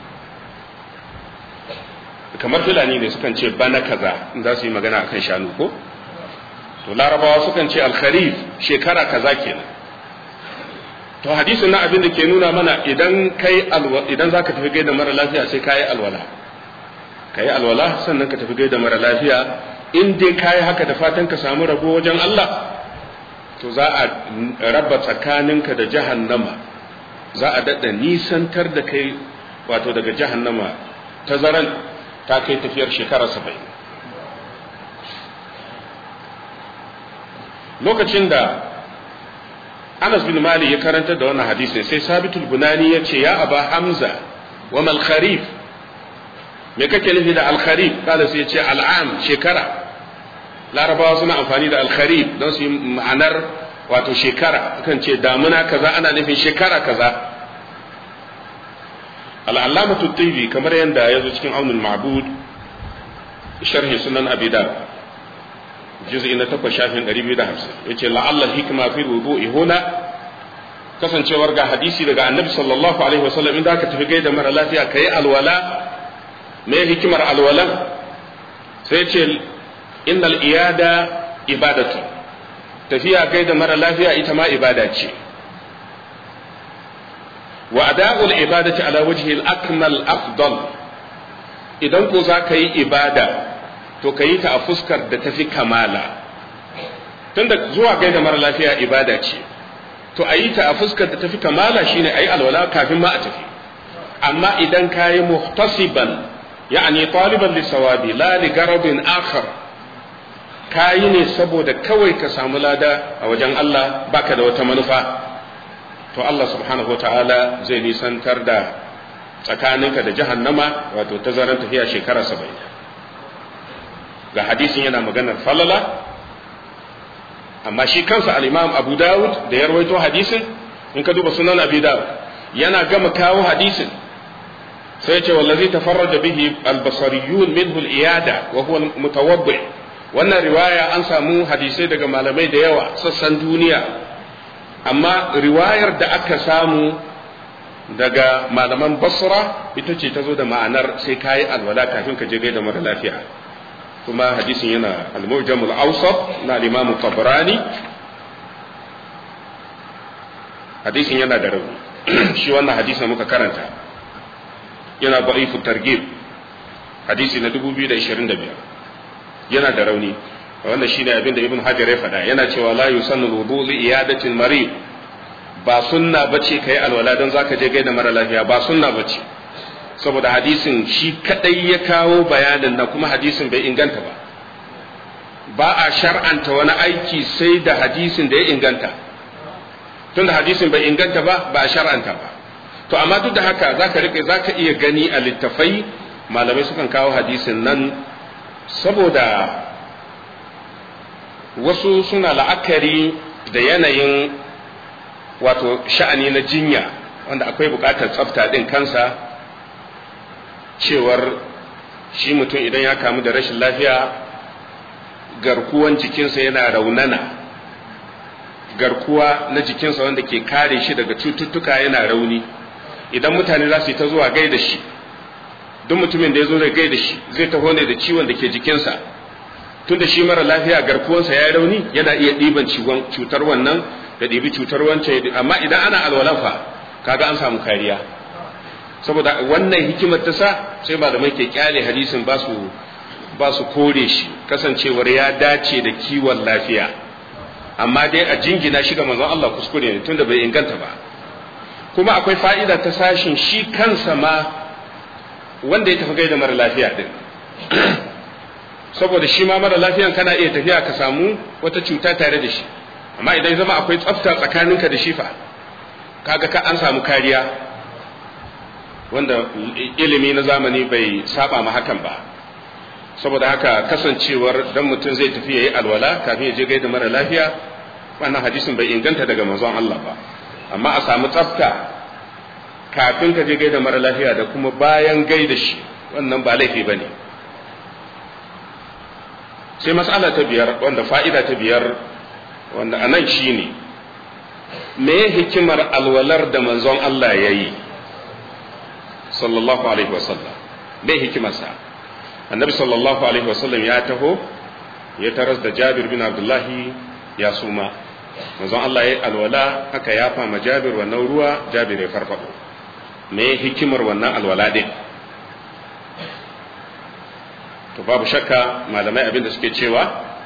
kamar fulani ne sukan ce bana kaza in za su yi magana akan shanu ko to larabawa sukan ce alkharif shekara kaza kenan to hadisin na abin da ke nuna mana idan kai idan zaka tafi gaida mara lafiya sai kai alwala kai alwala sannan ka tafi gaida mara lafiya in dai kai haka da fatan ka samu rabo wajen Allah to za a raba tsakaninka da jahannama za a dada nisantar da kai wato daga jahannama tazaran ta kai tafiyar shekara saba'in lokacin da Anas bin Malik ya karanta da wannan hadisin sai Sabitul Bunani ya ce ya aba Hamza wa mal kharif me kake nufi da al kharif kada sai ya ce al'am shekara larabawa suna amfani da al kharif don su yi ma'anar wato shekara kan ce damuna kaza ana nufin shekara kaza al'allamatu tibi kamar yadda ya zo cikin aunin ma'bud sharhi sunan abi dawud juz'i na takwas shafin 250 yace la'alla hikma fi wudu'i huna kasancewar ga hadisi daga annabi sallallahu alaihi wasallam inda aka tafi gaida mara lafiya kai alwala me hikimar alwalan sai yace innal iyada ibadatu tafiya gaida mara lafiya ita ma ibada ce wa ada'ul ibadati ala wajhi al-akmal afdal idan ko za ka yi ibada to ka yi ta a fuskar da tafi kamala tunda zuwa gaida mara lafiya ibada ce to a yi ta a fuskar da tafi kamala shine a yi alwala kafin ma a tafi amma idan ka yi muhtasiban ya'ani taliban lissawabi la li garabin akhar ka yi ne saboda kawai ka samu lada a wajen Allah baka da wata manufa to Allah subhanahu wa ta'ala zai nisantar da tsakaninka da jahannama wato tazaran tafiya shekara saba'in ga hadisin yana maganar falala amma shi kansa al-imam abu dawud da ya rawaito hadisin in ka duba sunan abu dawud yana gama kawo hadisin sai ce wallazi tafarraja bihi al-basariyun minhu al-iyada wa huwa mutawabbi wannan riwaya an samu hadisai daga malamai da yawa sassan duniya amma riwayar da aka samu daga malaman basra ita ce ta zo da ma'anar sai kayi alwala kafin ka je gaida mara lafiya kuma hadisin yana al-mujamul awsat na al-imam tabrani hadisin yana da rauni shi wannan hadisin muka karanta yana da'ifu targhib hadisi na 2025 yana da rauni wanda shine abin da ibn hajar ya faɗa yana cewa la yusannu wudu li iyadatil marid ba sunna bace kai alwala don zaka je gaida mara lafiya ba sunna bace saboda hadisin shi kadai ya kawo bayanin na kuma hadisin bai inganta ba ba a shar'anta wani aiki sai da hadisin da ya inganta tunda hadisin bai inganta ba ba a shar'anta ba to amma duk da haka zaka rike zaka iya gani a littafai malamai sukan kawo hadisin nan saboda wasu suna la'akari da yanayin wato sha'ani na jinya wanda akwai bukatar tsafta din kansa cewar shi mutum idan ya kamu da rashin lafiya garkuwan jikinsa yana raunana garkuwa na jikinsa wanda ke kare shi daga cututtuka yana rauni idan mutane za su yi ta zuwa gaida shi duk mutumin da ya zo da gaida shi zai taho ne da ciwon da ke jikinsa tun da shi mara lafiya garkuwansa ya yi rauni yana iya ɗiban cutar wannan da ɗibi cutar wancan amma idan ana alwalafa kaga an samu kariya saboda wannan hikimar ta sa sai malamai ke kyale hadisin ba su ba su kore shi kasancewar ya dace da kiwon lafiya amma dai a jingina shi ga manzon Allah kuskure ne tunda bai inganta ba kuma akwai fa'ida ta sashin shi kansa ma wanda ya tafi gaida mara lafiya din saboda shi ma mara lafiyan kana iya tafiya ka samu wata cuta tare da shi amma idan zama akwai tsafta tsakaninka da shi fa kaga ka an samu kariya wanda ilimi na zamani bai saba ma hakan ba saboda haka kasancewar dan mutum zai tafi yayi alwala kafin ya je gaida mara lafiya wannan hadisin bai inganta daga manzon Allah ba amma a samu tsafta kafin ka je gaida mara lafiya da kuma bayan gaida shi wannan ba laifi ba ne sai matsala ta biyar wanda fa'ida ta biyar wanda anan shi ne me hikimar alwalar da manzon Allah ya yi sallallahu alaihi wasallam me hikimarsa annabi sallallahu alaihi wasallam ya taho ya taras da jabir bin abdullahi ya suma manzon Allah ya yi alwala aka yafa ma jabir wannan ruwa jabir ya farfado me hikimar wannan alwala din to babu shakka malamai abin da suke cewa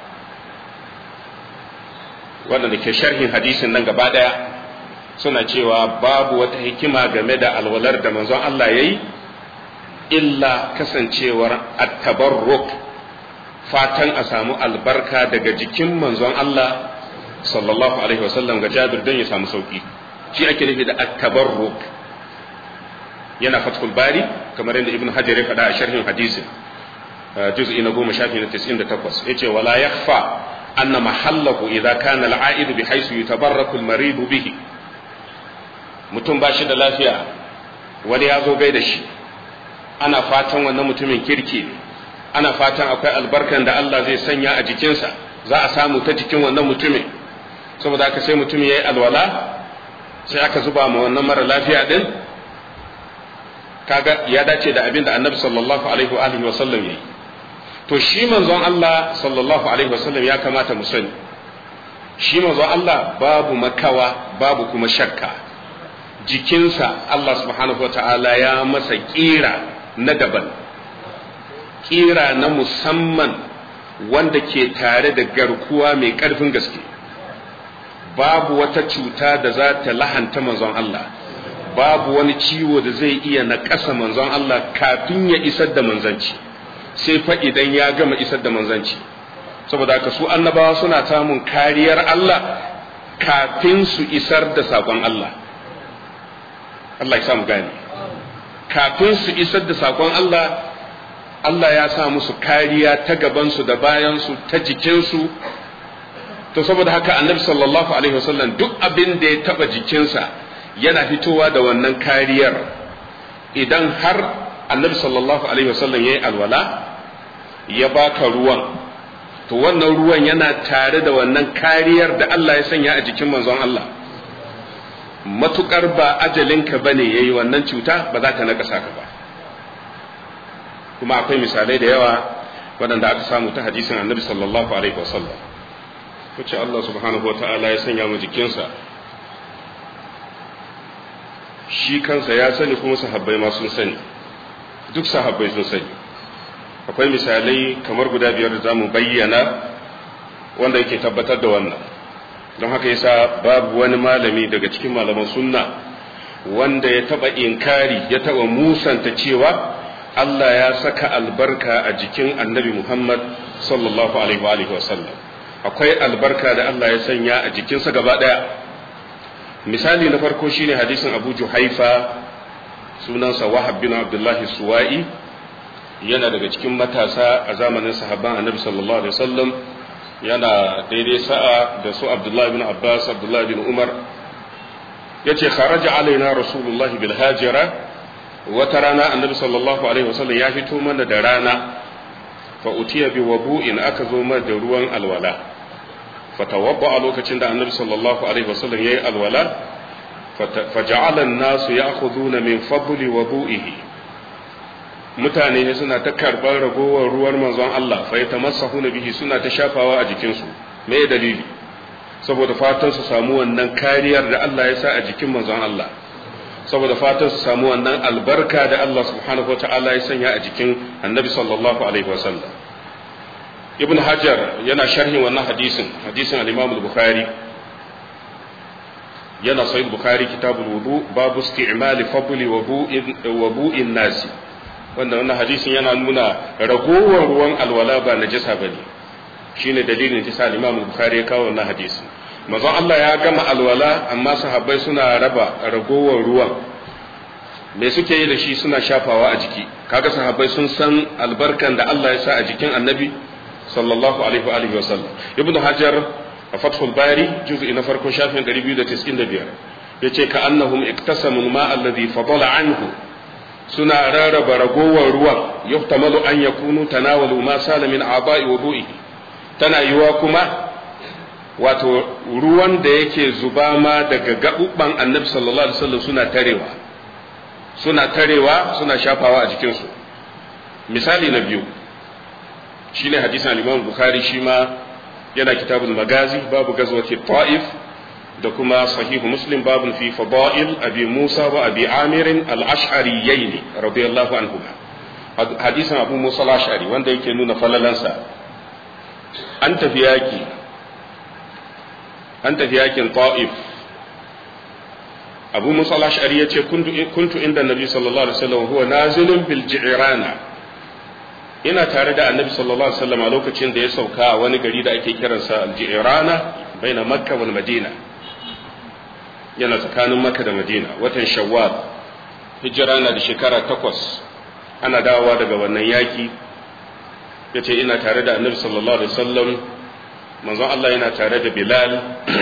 waɗanda ke sharhin hadisin nan gaba ɗaya suna cewa babu wata hikima game da alwalar da manzon Allah ya yi illa kasancewar attabarruk fatan a samu albarka daga jikin manzon Allah sallallahu alaihi wasallam ga jabir don ya samu sauki shi ake nufi da attabarruk yana fathul bari kamar yadda ibn hajar ya faɗa a sharhin hadisin juz'i na goma shafi na 98 yace wala yakhfa anna mahallahu idza kana al'aidu bi haythu yutabarraku al-marid bihi mutum ba shi da lafiya wani ya zo gai da shi ana fatan wannan mutumin kirki ne ana fatan akwai albarkan da Allah zai sanya a jikinsa za a samu ta jikin wannan mutumin saboda haka sai mutum ya yi alwala sai aka zuba ma wannan mara lafiya din kaga ya dace da abin da annabi sallallahu alaihi wa alihi wa sallam yayi to shi manzon Allah sallallahu alaihi wa sallam ya kamata mu sani shi manzon Allah babu makawa babu kuma shakka jikinsa Allah subhanahu wa ta'ala ya masa kira na daban kira na musamman wanda ke tare da garkuwa mai ƙarfin gaske babu wata cuta da za ta lahanta manzon Allah babu wani ciwo da zai iya na ƙasa manzon Allah kafin ya isar da manzanci sai fa idan ya gama isar da manzanci saboda haka su annabawa suna samun kariyar Allah kafin su isar da saƙon Allah Allah ya samu gane kafin su isar da saƙon Allah Allah ya sa musu kariya ta gabansu da bayansu ta jikinsu to saboda haka annabi sallallahu alaihi wasallam duk abin da ya taba jikinsa yana fitowa da wannan kariyar idan har annabi sallallahu alaihi wasallam ya yi alwala ya baka ruwan to wannan ruwan yana tare da wannan kariyar da Allah ya sanya a jikin manzon Allah matukar ba ajalinka bane yayi wannan cuta ba za ta nakasa ka ba kuma akwai misalai da yawa waɗanda aka samu ta hadisin annabi sallallahu alaihi wasallam wacce Allah subhanahu wa ta'ala ya sanya mu jikinsa shi kansa ya sani kuma sahabbai ma sun sani duk sahabbai sun sani akwai misalai kamar guda biyar da za mu bayyana wanda yake tabbatar da wannan don haka yasa babu wani malami daga cikin malaman sunna wanda ya taba inkari ya taba musanta cewa Allah ya saka albarka a jikin annabi Muhammad sallallahu alaihi wa sallam akwai albarka da Allah ya sanya a jikinsa gaba ɗaya misali na farko shine hadisin Abu Juhaifa sunansa Wahab bin Abdullahi Suwa'i yana daga cikin matasa a zamanin sahabban Annabi sallallahu alaihi wasallam yana daidai sa'a da su Abdullahi bin Abbas Abdullahi bin Umar yace kharaja alaina Rasulullahi bil hajira wata rana Annabi sallallahu alaihi wasallam ya fito mana da rana fa utiya bi wabu'in aka zo mana da ruwan alwala fatawabba a lokacin da annabi sallallahu alaihi wasallam yayi alwala faja'ala an-nasu ya'khuduna min fadli wudu'ihi mutane ne suna ta karban ragowar ruwan manzon Allah fa yatamassahuna bihi suna ta shafawa a jikin su me dalili saboda fatan su samu wannan kariyar da Allah ya sa a jikin manzon Allah saboda fatan su samu wannan albarka da Allah subhanahu wataala ya sanya a jikin annabi sallallahu alaihi wasallam ibn hajar yana sharhin wannan hadisin hadisin al-imam al-bukhari yana sahih bukhari kitabul wudu babu isti'mal fadli wudu'in nasi wanda wannan hadisin yana nuna ragowar ruwan alwala ba najasa bane shine dalilin da al-imam al-bukhari ya kawo wannan hadisin manzon Allah ya gama alwala amma sahabbai suna raba ragowar ruwan me suke yi da shi suna shafawa a jiki kaga sahabbai sun san albarkan da Allah ya sa a jikin annabi sallallahu alaihi wa alihi wa sallam ibn hajar a fathul bari juz'i na farko shafin 295 yace ka annahum iktasamu ma alladhi fadala anhu suna rarraba ragowar ruwan yuhtamalu an yakunu tanawalu ma sala min aba'i wudu'i tana yiwa kuma wato ruwan da yake zuba ma daga gabubban annabi sallallahu alaihi wasallam suna tarewa suna tarewa suna shafawa a jikinsu misali na biyu shine hadisin al-Imam Bukhari shi ma yana kitabul magazi babu gazwati ta'if da kuma sahihu muslim babun fi fada'il abi musa wa abi amir al-ash'ariyyin radiyallahu anhuma hadisin abu musa al-ash'ari wanda yake nuna falalansa an tafi yaki an tafi yakin ta'if abu musa al-ash'ari yace kuntu inda nabi sallallahu alaihi wasallam huwa nazilun bil ji'rana ina tare da annabi sallallahu alaihi wasallam a lokacin da ya sauka a wani gari da ake kiransa al-ji'rana baina makka wal madina yana tsakanin makka da madina watan shawwal hijira na da shekara takwas ana dawowa daga wannan yaki ya ce ina tare da annabi sallallahu alaihi wasallam manzon Allah yana tare da bilal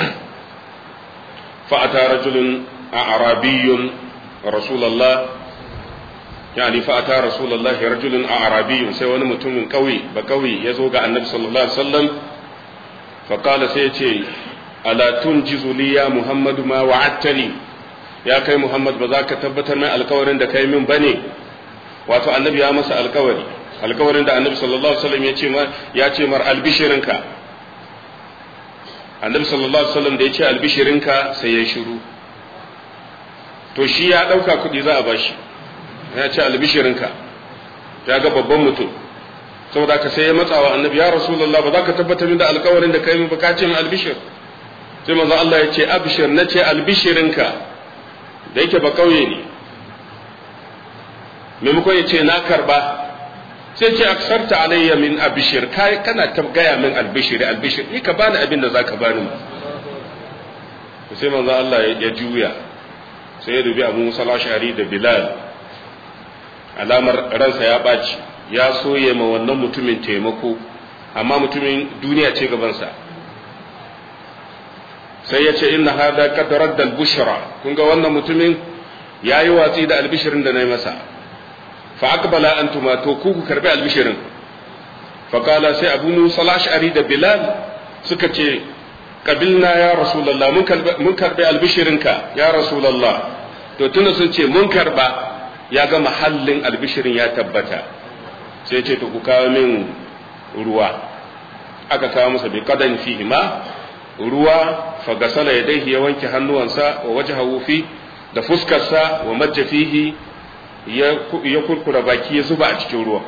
fa'ata rajulun a arabiyyun rasulallah yani fa'ata rasulallah rajulun a arabiyyun sai wani mutumin kauye ba kauye ya zo ga annabi sallallahu alaihi wasallam faƙala sai ya ce ala tunjizu li ya muhammadu ma wa'attani ya kai muhammad ba za ka tabbatar min alkawarin da kai min bane wato annabi ya masa alkawari alkawarin da annabi sallallahu alaihi wasallam ya ce mar ya ce mar albishirinka annabi sallallahu alaihi wasallam da ya ce albishirinka sai ya shiru to shi ya dauka kuɗi za a bashi ya ce albishirinka ya ga babban mutum saboda ka sai ya matsawa annabi ya rasulullah ba za ka tabbatar min da alkawarin da kai min ba ka ce min albishir sai manzo Allah ya ce abshir na ce albishirinka da yake ba kauye ne maimakon ya ce na karba sai ce aksarta alayya min abishir kai kana ta gaya min albishiri albishir ni ka bani abin da zaka bani ma sai manzo Allah ya juya sai ya dubi Abu Musa al-Ash'ari da Bilal alamar ransa ya baci ya soye ma wannan mutumin taimako amma mutumin duniya ce gabansa sai ya ce inna hada qad radda al-bushra kun ga wannan mutumin yayi watsi da albishirin da nayi masa fa aqbala antuma to ku ku karbi albishirin fa qala sai abu musa al-ash'ari da bilal suka ce qabilna ya rasulullah mun karbi mun karbi albishirinka ya rasulullah to tunda sun ce mun karba ya ga mahallin albishirin ya tabbata sai ce to ku kawo min ruwa aka kawo masa bi qadan fihi ma ruwa fagasala ya daihi ya wanke hannuwansa wa wajahahu fi da fuskarsa wa majja fihi ya kurkura baki ya zuba a cikin ruwan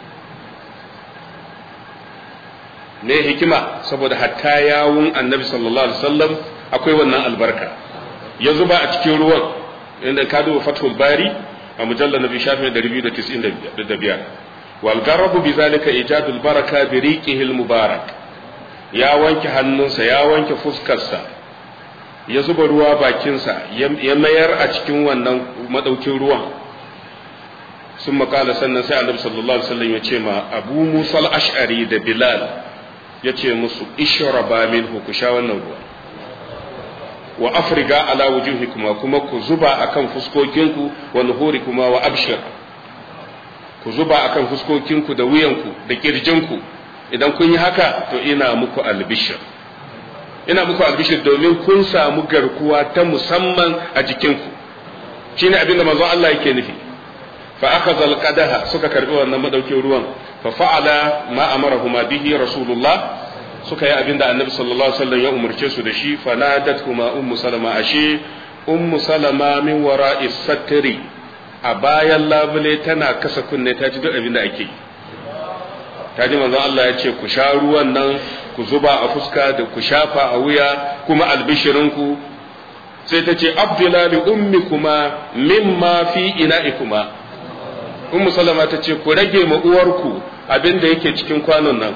ne hikima saboda hatta yawun annabi sallallahu alaihi wasallam akwai wannan albarka ya zuba a cikin ruwan inda ka duba fathul bari a mujallar nabi shafin 295 wal garabu bi zalika ijadul baraka bi riqihi al mubarak ya wanke hannunsa ya wanke fuskarsa ya zuba ruwa bakinsa ya mayar a cikin wannan madaukin ruwan sun makala sannan sai annabi sallallahu alaihi wasallam ya ce ma abu musa al-ash'ari da bilal ya ce musu ishraba minhu ku sha wannan ruwa wa afriga ala wujuhikuma kuma ku zuba akan fuskokinku wa nuhurikuma wa abshir ku zuba akan fuskokinku da wuyanku da kirjinku idan kun yi haka to ina muku albishir ina muku albishir domin kun samu garkuwa ta musamman a jikinku shine abinda manzon Allah yake nufi fa akhadha alqadaha suka karbi wannan madaukin ruwan fa fa'ala ma amarahuma bihi rasulullah suka yi abinda annabi sallallahu alaihi wasallam ya umurce su da shi fa nadatkuma ummu salama ashe ummu salama min wara'i satri a bayan labule tana kasa kunne ta ji duk abinda ake yi ta ji manzon Allah ya ce ku sha ruwan nan ku zuba a fuska da ku shafa a wuya kuma albishirinku sai ta ce abdullah li ummi kuma mimma fi ina'ikuma ummu salama ta ce ku rage ma uwarku abin da yake cikin kwanon nan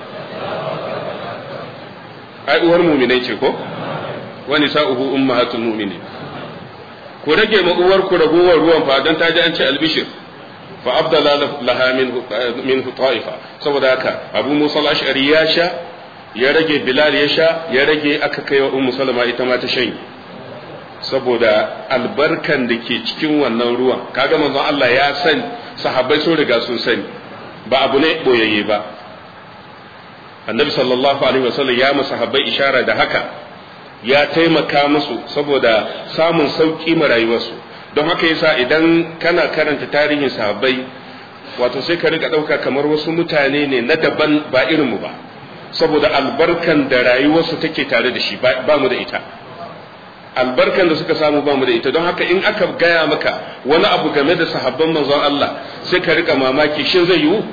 ai uwar muminai ce ko wani sa'uhu ummahatul mu'minin ku rage ma uwarku ragowar ruwan fa dan ta ji an ce albishir fa abdala laha min ta'ifa saboda haka abu musa al-ash'ari ya sha ya rage bilal ya sha ya rage aka kai wa ummu salama ita ma ta shanye saboda albarkan da ke cikin wannan ruwan kaga manzon Allah ya sani sahabbai sun riga sun sani ba abu ne boyayye ba annabi sallallahu alaihi wasallam ya masa sahabbai ishara da haka ya taimaka musu saboda samun sauki ma rayuwarsu don haka yasa idan kana karanta tarihin sahabbai wato sai ka rika ɗauka kamar wasu mutane ne na daban ba irinmu ba saboda albarkan da rayuwarsu take tare da shi ba mu da ita albarkan da suka samu ba mu da ita don haka in aka gaya maka wani abu game da sahabban manzon Allah sai ka rika mamaki shin zai yiwu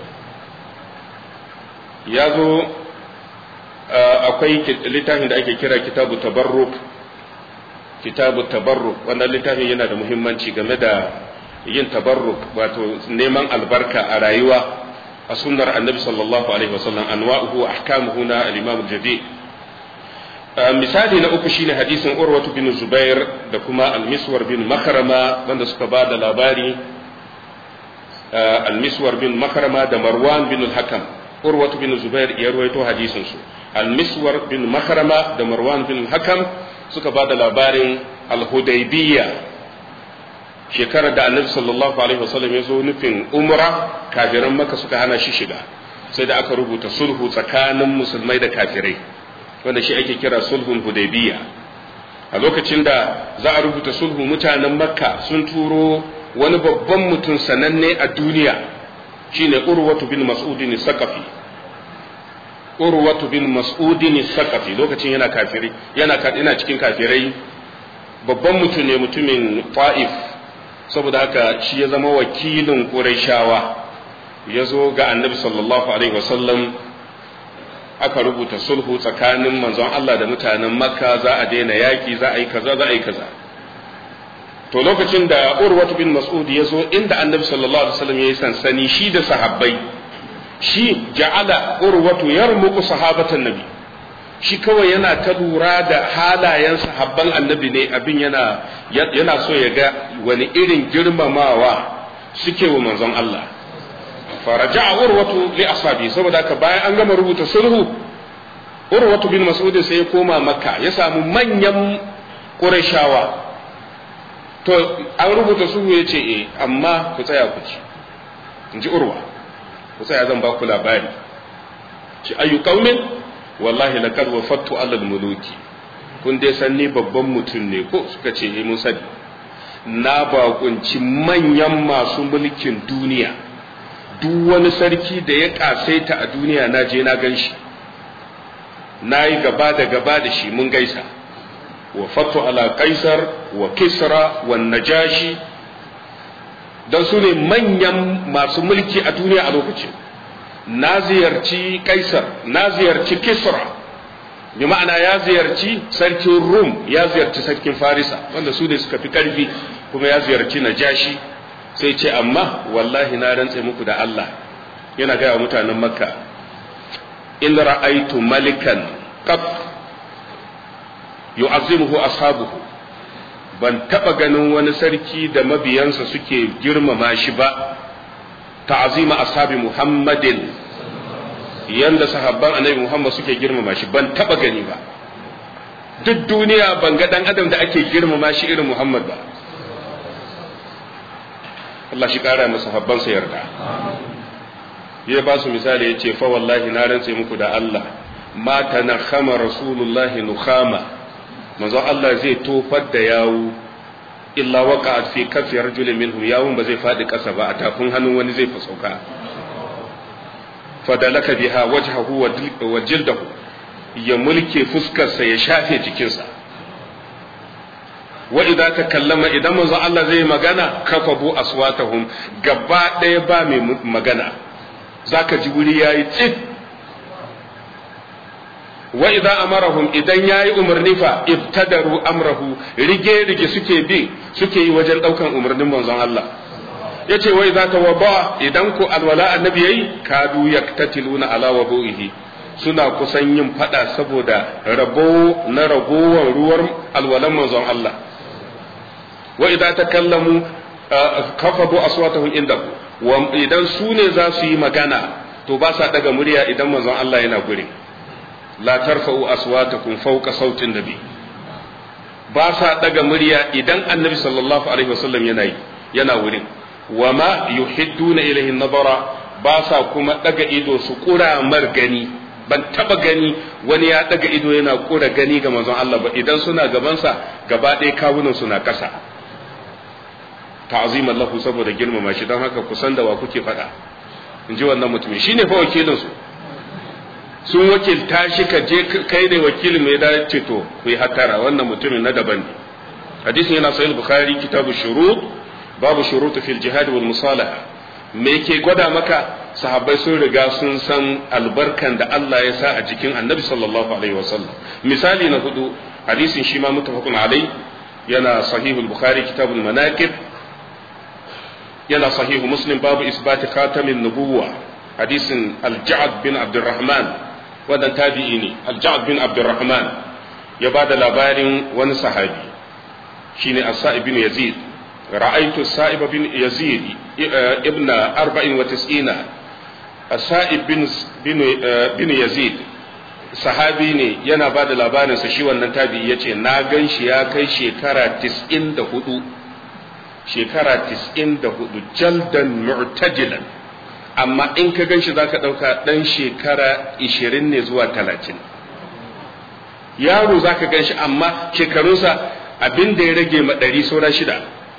ya zo akwai littafin da ake kira kitabu tabarruk kitabu tabarruk wannan littafin yana da muhimmanci game da yin tabarruk wato neman albarka a rayuwa a sunnar annabi sallallahu alaihi wasallam anwa'uhu ahkamuhu na al-imam al-jadi misali na uku shine hadisin urwatu bin zubair da kuma al-miswar bin makarama wanda suka ba da labari al-miswar bin makarama da marwan bin al-hakam urwatu bin zubair ya ruwaito hadisin su al-miswar bin makarama da marwan bin al-hakam suka ba da labarin al-hudaybiyya shekarar da annabi sallallahu alaihi wasallam ya zo nufin umra kafiran maka suka hana shi shiga sai da aka rubuta sulhu tsakanin musulmai da kafirai wanda shi ake kira sulhun hudaybiya a lokacin da za a rubuta sulhu mutanen makka sun turo wani babban mutum sananne a duniya shine urwatu bin mas'udin saqafi urwatu bin mas'udin saqafi lokacin yana kafiri yana yana cikin kafirai babban mutum ne mutumin ta'if saboda haka shi ya zama wakilin Qurayshawa ya zo ga annabi sallallahu alaihi wasallam aka rubuta sulhu tsakanin manzon Allah da mutanen Makka za a daina yaki za a yi kaza za a yi kaza to lokacin da Urwatu bin Mas'ud ya zo inda annabi sallallahu alaihi wasallam ya yi sansani shi da sahabbai shi ja'ala Urwatu yarmuqu sahabatan nabi shi kawai yana ta lura da halayen sahabban annabi ne abin yana yana so ya ga wani irin girmamawa suke wa manzon Allah faraja urwatu li ashabi saboda haka bayan an gama rubuta sulhu urwatu bin mas'ud sai ya koma makka ya samu manyan qurayshawa to an rubuta sulhu ya ce eh amma ku tsaya ku ci in ji urwa ku tsaya zan ba ku labari ci ayu qaumin wallahi laqad wafattu alal muluki kun dai san ni babban mutum ne ko suka ce eh mun sani na bakunci manyan masu mulkin duniya duk wani sarki da ya kasaita a duniya na je na gan shi na yi gaba da gaba da shi mun gaisa wafattu ala kaisar wa kisra wa najashi don su ne manyan masu mulki a duniya a lokacin na ziyarci kaisar na ziyarci kisra bi ma'ana ya ziyarci sarkin rum ya ziyarci sarkin farisa wanda su ne suka fi karfi kuma ya ziyarci najashi sai ce amma wallahi na rantse muku da Allah yana gaya mutanen makka in ra'aitu malikan qat yu'azzimuhu ashabuhu ban taba ganin wani sarki da mabiyansa suke girmama shi ba ta'azima ashabi muhammadin yanda sahabban annabi muhammad suke girmama shi ban taba gani ba duk duniya ban ga dan adam da ake girmama shi irin muhammad ba Allah shi kara masa habbansa yarda ya ba su misali ya ce fa wallahi na rantse muku da Allah ma tanakhama rasulullahi nukhama manzo Allah zai tofar da yawu illa waqa'at fi kafi rajulin minhum yawun ba zai fadi kasa ba a tafin hannun wani zai fasauka fadalaka biha wajhahu wa jildahu ya mulke fuskarsa ya shafe jikinsa wa idza takallama idan manzo Allah zai magana kafabu aswatahum gaba ɗaya ba mai magana zaka ji wuri yayi tsit wa idza amarahum idan yayi umarni fa ibtadaru amrahu rige rige suke bi suke yi wajen daukan umarnin manzon Allah yace wa idza tawaba idan ku alwala annabi yayi kadu yaktatiluna ala wabu'ihi suna kusan yin fada saboda rabo na ragowar ruwar alwalan manzon Allah wa idan takallamu kafadu aswatahum indahu wa idan su ne za su yi magana to ba sa daga murya idan manzon Allah yana guri la tarfa'u aswatakum fawqa sautin nabi ba sa daga murya idan annabi sallallahu alaihi wasallam yana yi yana wurin wa ma yuhidduna ilayhi nadara ba sa kuma daga ido su kura mar gani ban taba gani wani ya daga ido yana kura gani ga manzon Allah ba idan suna gabansa gaba ɗaya kawunan suna ƙasa ta'ziman lahu saboda girmama shi don haka kusan da wa kuke faɗa in ji wannan mutumin shine fa wakilin su sun wakilta shi ka je kai ne wakilin mai da ce to ku yi hattara wannan mutumin na daban ne hadisin yana sahih bukhari kitabu shurut babu shurut fil jihad wal musalaha me ke gwada maka sahabbai sun riga sun san albarkan da Allah ya sa a jikin annabi sallallahu alaihi wasallam misali na hudu hadisin shi ma mutafaqun alai yana sahihul bukhari kitabul manaqib yana sahihu muslim babu isbati khatamin nubuwa hadisin al-ja'd bin abdurrahman wannan tabi'i ne al-ja'd bin abdurrahman ya ba da labarin wani sahabi shine as-sa'ib bin yazid ra'aytu as-sa'ib bin yazid ibn 94 as-sa'ib bin bin yazid sahabi ne yana ba da labarinsa shi wannan tabi'i yace na gan shi ya kai shekara 94 shekara tis'in da hudu jaldan mu'tajilan amma in ka ganshi za ka ɗauka ɗan shekara ishirin ne zuwa talatin yaro za ka ganshi amma shekarunsa abin da ya rage ma ɗari saura shida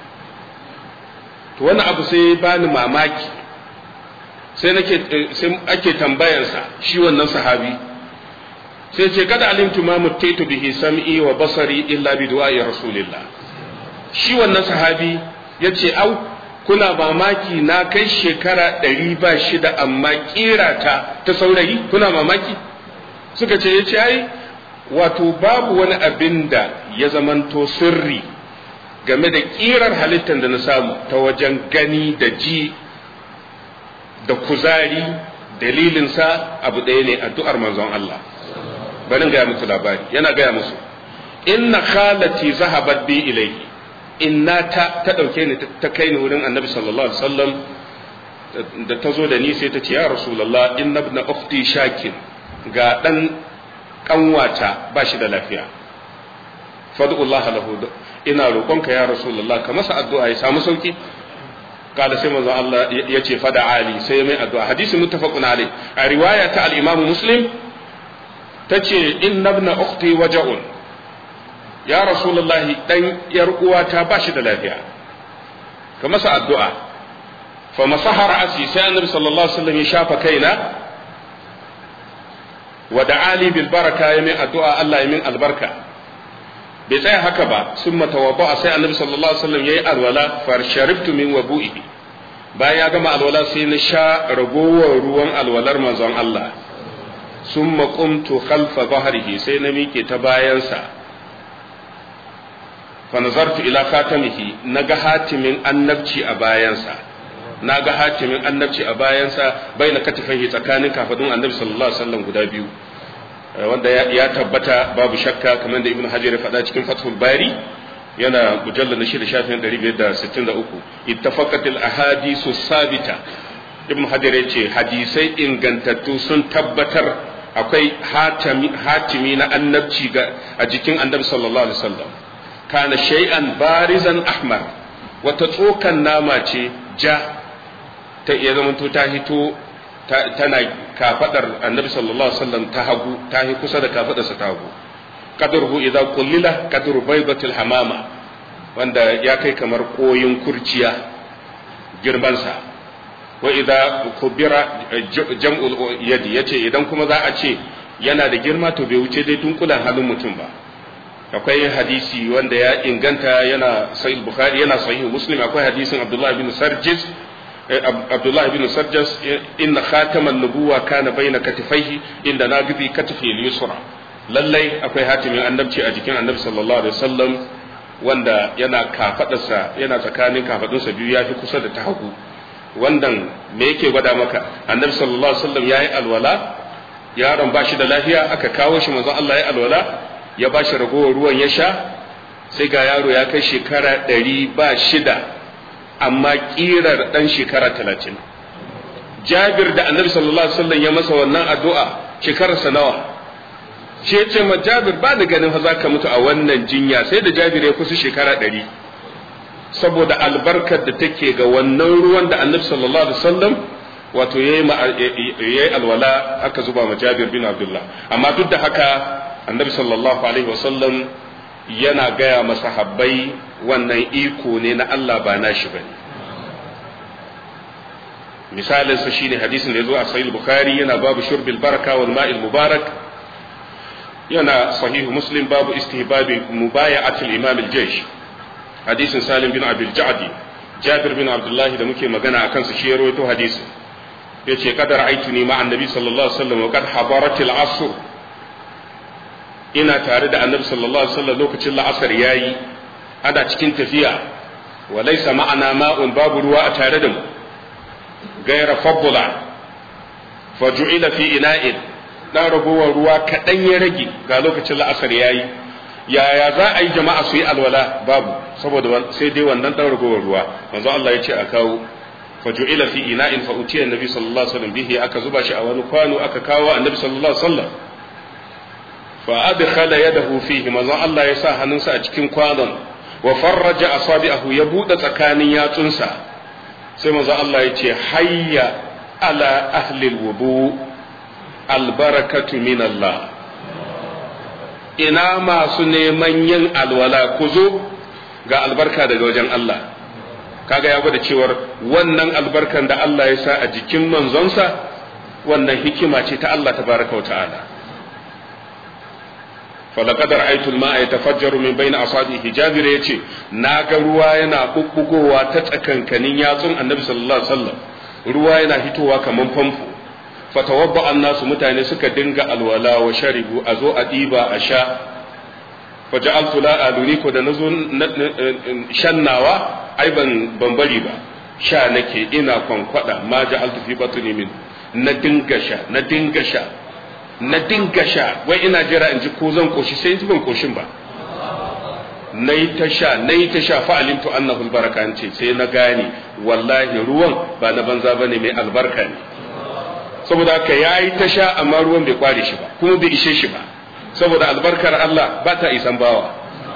to wani abu sai bani mamaki sai nake sai ake tambayansa shi wannan sahabi sai ce kada alimtu ma muttaitu bihi sam'i wa basari illa bi du'a rasulillah shi wannan sahabi ya ce au kuna mamaki na kai shekara ɗari ba shida amma ƙira ta ta saurayi kuna mamaki suka ce ya ce ai wato babu wani abin da ya zamanto sirri game da ƙirar halittar da na samu ta wajen gani da ji da kuzari dalilinsa abu ɗaya ne addu'ar manzon Allah barin gaya muku labari yana gaya musu inna khalati zahabat bi ilayhi inna ta ta ɗauke ni ta kai ni wurin annabi sallallahu alaihi wasallam da ta zo da ni sai ta ce ya rasulullah inna ibn ukhti shakin ga dan kanwata ba shi da lafiya fad'ullah lahu ina roƙonka ya rasulullah ka masa addu'a ya samu sauki kada sai manzo Allah ya ce fada ali sai mai addu'a hadisi muttafaqun alai a riwaya ta al-imam muslim tace inna ibn ukhti waja'un ya rasulullahi dan yar uwata ba shi da lafiya ka masa addu'a fa masaha ra'asi sai annabi sallallahu alaihi wasallam ya shafa kaina wa da'ali bil baraka ya min addu'a Allah ya min albarka bai tsaya haka ba sun matawadda sai annabi sallallahu alaihi wasallam yayi alwala far sharibtu min wabu'ihi bayan ya gama alwala sai na sha ragowar ruwan alwalar manzon Allah sun qumtu khalfa dhahrihi sai na miƙe ta bayansa fa nazartu ila khatamihi naga hatimin annabci a bayansa naga hatimin annabci a bayansa baina katifaihi tsakanin kafadun annabi sallallahu alaihi wasallam guda biyu wanda ya tabbata babu shakka kamar da ibnu hajar ya faɗa cikin fathul bari yana mujallal na shida shafin 563 ittafaqat al ahadisu sabita ibnu hajar ya ce hadisai ingantattu sun tabbatar akwai hatimi na annabci ga a jikin annabi sallallahu alaihi wasallam kana shay'an barizan ahmar wata tsokan nama ce ja ta iya zamanto ta hito tana kafadar annabi sallallahu alaihi wasallam ta hagu ta yi kusa da kafadarsa ta hagu qadruhu idza qullila qadru baydatil hamama wanda ya kai kamar koyin kurciya girmansa wa idza kubira jam'ul yadi yace idan kuma za a ce yana da girma to bai wuce dai dunkulan halin mutum ba akwai hadisi wanda ya inganta yana sahih bukhari yana sahih muslim akwai hadisin abdullah bin sarjis abdullah bin sarjas inna khataman nubuwa kana baina katifaihi inda nagidi katifi al-yusra lallai akwai hatimin annabci a jikin annabi sallallahu alaihi wasallam wanda yana kafadarsa yana tsakanin kafadunsa biyu yafi kusa da ta hagu wannan me yake gwada maka annabi sallallahu alaihi wasallam yayi alwala yaron ba shi da lafiya aka kawo shi manzon Allah ya alwala ya ba shi ragowar ruwan ya sha sai ga yaro ya kai shekara ɗari ba shida amma ƙirar ɗan shekara talatin jabir da annabi sallallahu alaihi wasallam ya masa wannan addu'a shekararsa nawa shi ya ce ma jabir ba da ganin fa za ka mutu a wannan jinya sai da jabir ya kusa shekara ɗari saboda albarkar da take ga wannan ruwan da annabi sallallahu alaihi wasallam wato yayi yayi alwala aka zuba ma jabir bin abdullah amma duk da haka annabi sallallahu alaihi wasallam yana gaya masahabbai wannan iko ne na Allah ba nashi bane misalin sa shine hadisin da yazo a sahih bukhari yana babu shurbil baraka wal ma'il mubarak yana sahihu muslim babu istihbabi mubaya'atul imam al-jaysh hadisin salim bin abil ja'di jabir bin abdullah da muke magana akan su shi ya rawaito hadisin yace kadar aituni ma annabi sallallahu alaihi wasallam wa kad habaratil asr ina tare da annabi sallallahu alaihi wasallam lokacin la'asar yayi ana cikin tafiya wa laysa ma'ana ma'un babu ruwa a tare da mu gaira faddula faju'ila fi ina'in dan ragowar ruwa kaɗan ya rage ga lokacin la'asar yayi yaya za a yi jama'a su yi alwala babu saboda sai dai wannan dan ragowar ruwa manzo Allah ya ce a kawo faju'ila fi ina'in fa utiya annabi sallallahu alaihi wasallam bihi aka zuba shi a wani kwano aka kawo annabi sallallahu alaihi wasallam fa adkhala yadahu fihi manzo Allah ya sa hannunsa a cikin kwanon wa farraja asabi'ahu ya bude tsakanin yatsunsa sai manzo Allah ya ce hayya ala ahli alwudu albarakatu min Allah ina masu neman yin alwala ku zo ga albarka daga wajen Allah kaga ya gwada cewar wannan albarkan da Allah ya sa a jikin manzonsa wannan hikima ce ta Allah tabaraka wa ta'ala falaqad ra'aytu al-ma'a yatafajjaru min bayni asabihi jabir yace naga ruwa yana bubbugowa ta tsakankanin yatsun annabi sallallahu alaihi wasallam ruwa yana hitowa kaman famfo fatawabba annasu mutane suka dinga alwala wa sharibu a zo a diba a sha faja'altu la aluni ko da nazo shannawa ai ban ban bari ba sha nake ina kwankwada ma ja'altu fi batni min na dinga sha na dinga sha na dinga sha wai ina jira in ji ko zan koshi sai ban koshin ba nayi ta sha nayi ta sha fa alimtu annahu albaraka ce sai na gane wallahi ruwan ba na banza bane mai albarka ne saboda haka yayi ta sha amma ruwan bai kware shi ba kuma bai ishe shi ba saboda albarkar Allah ba ta isan bawa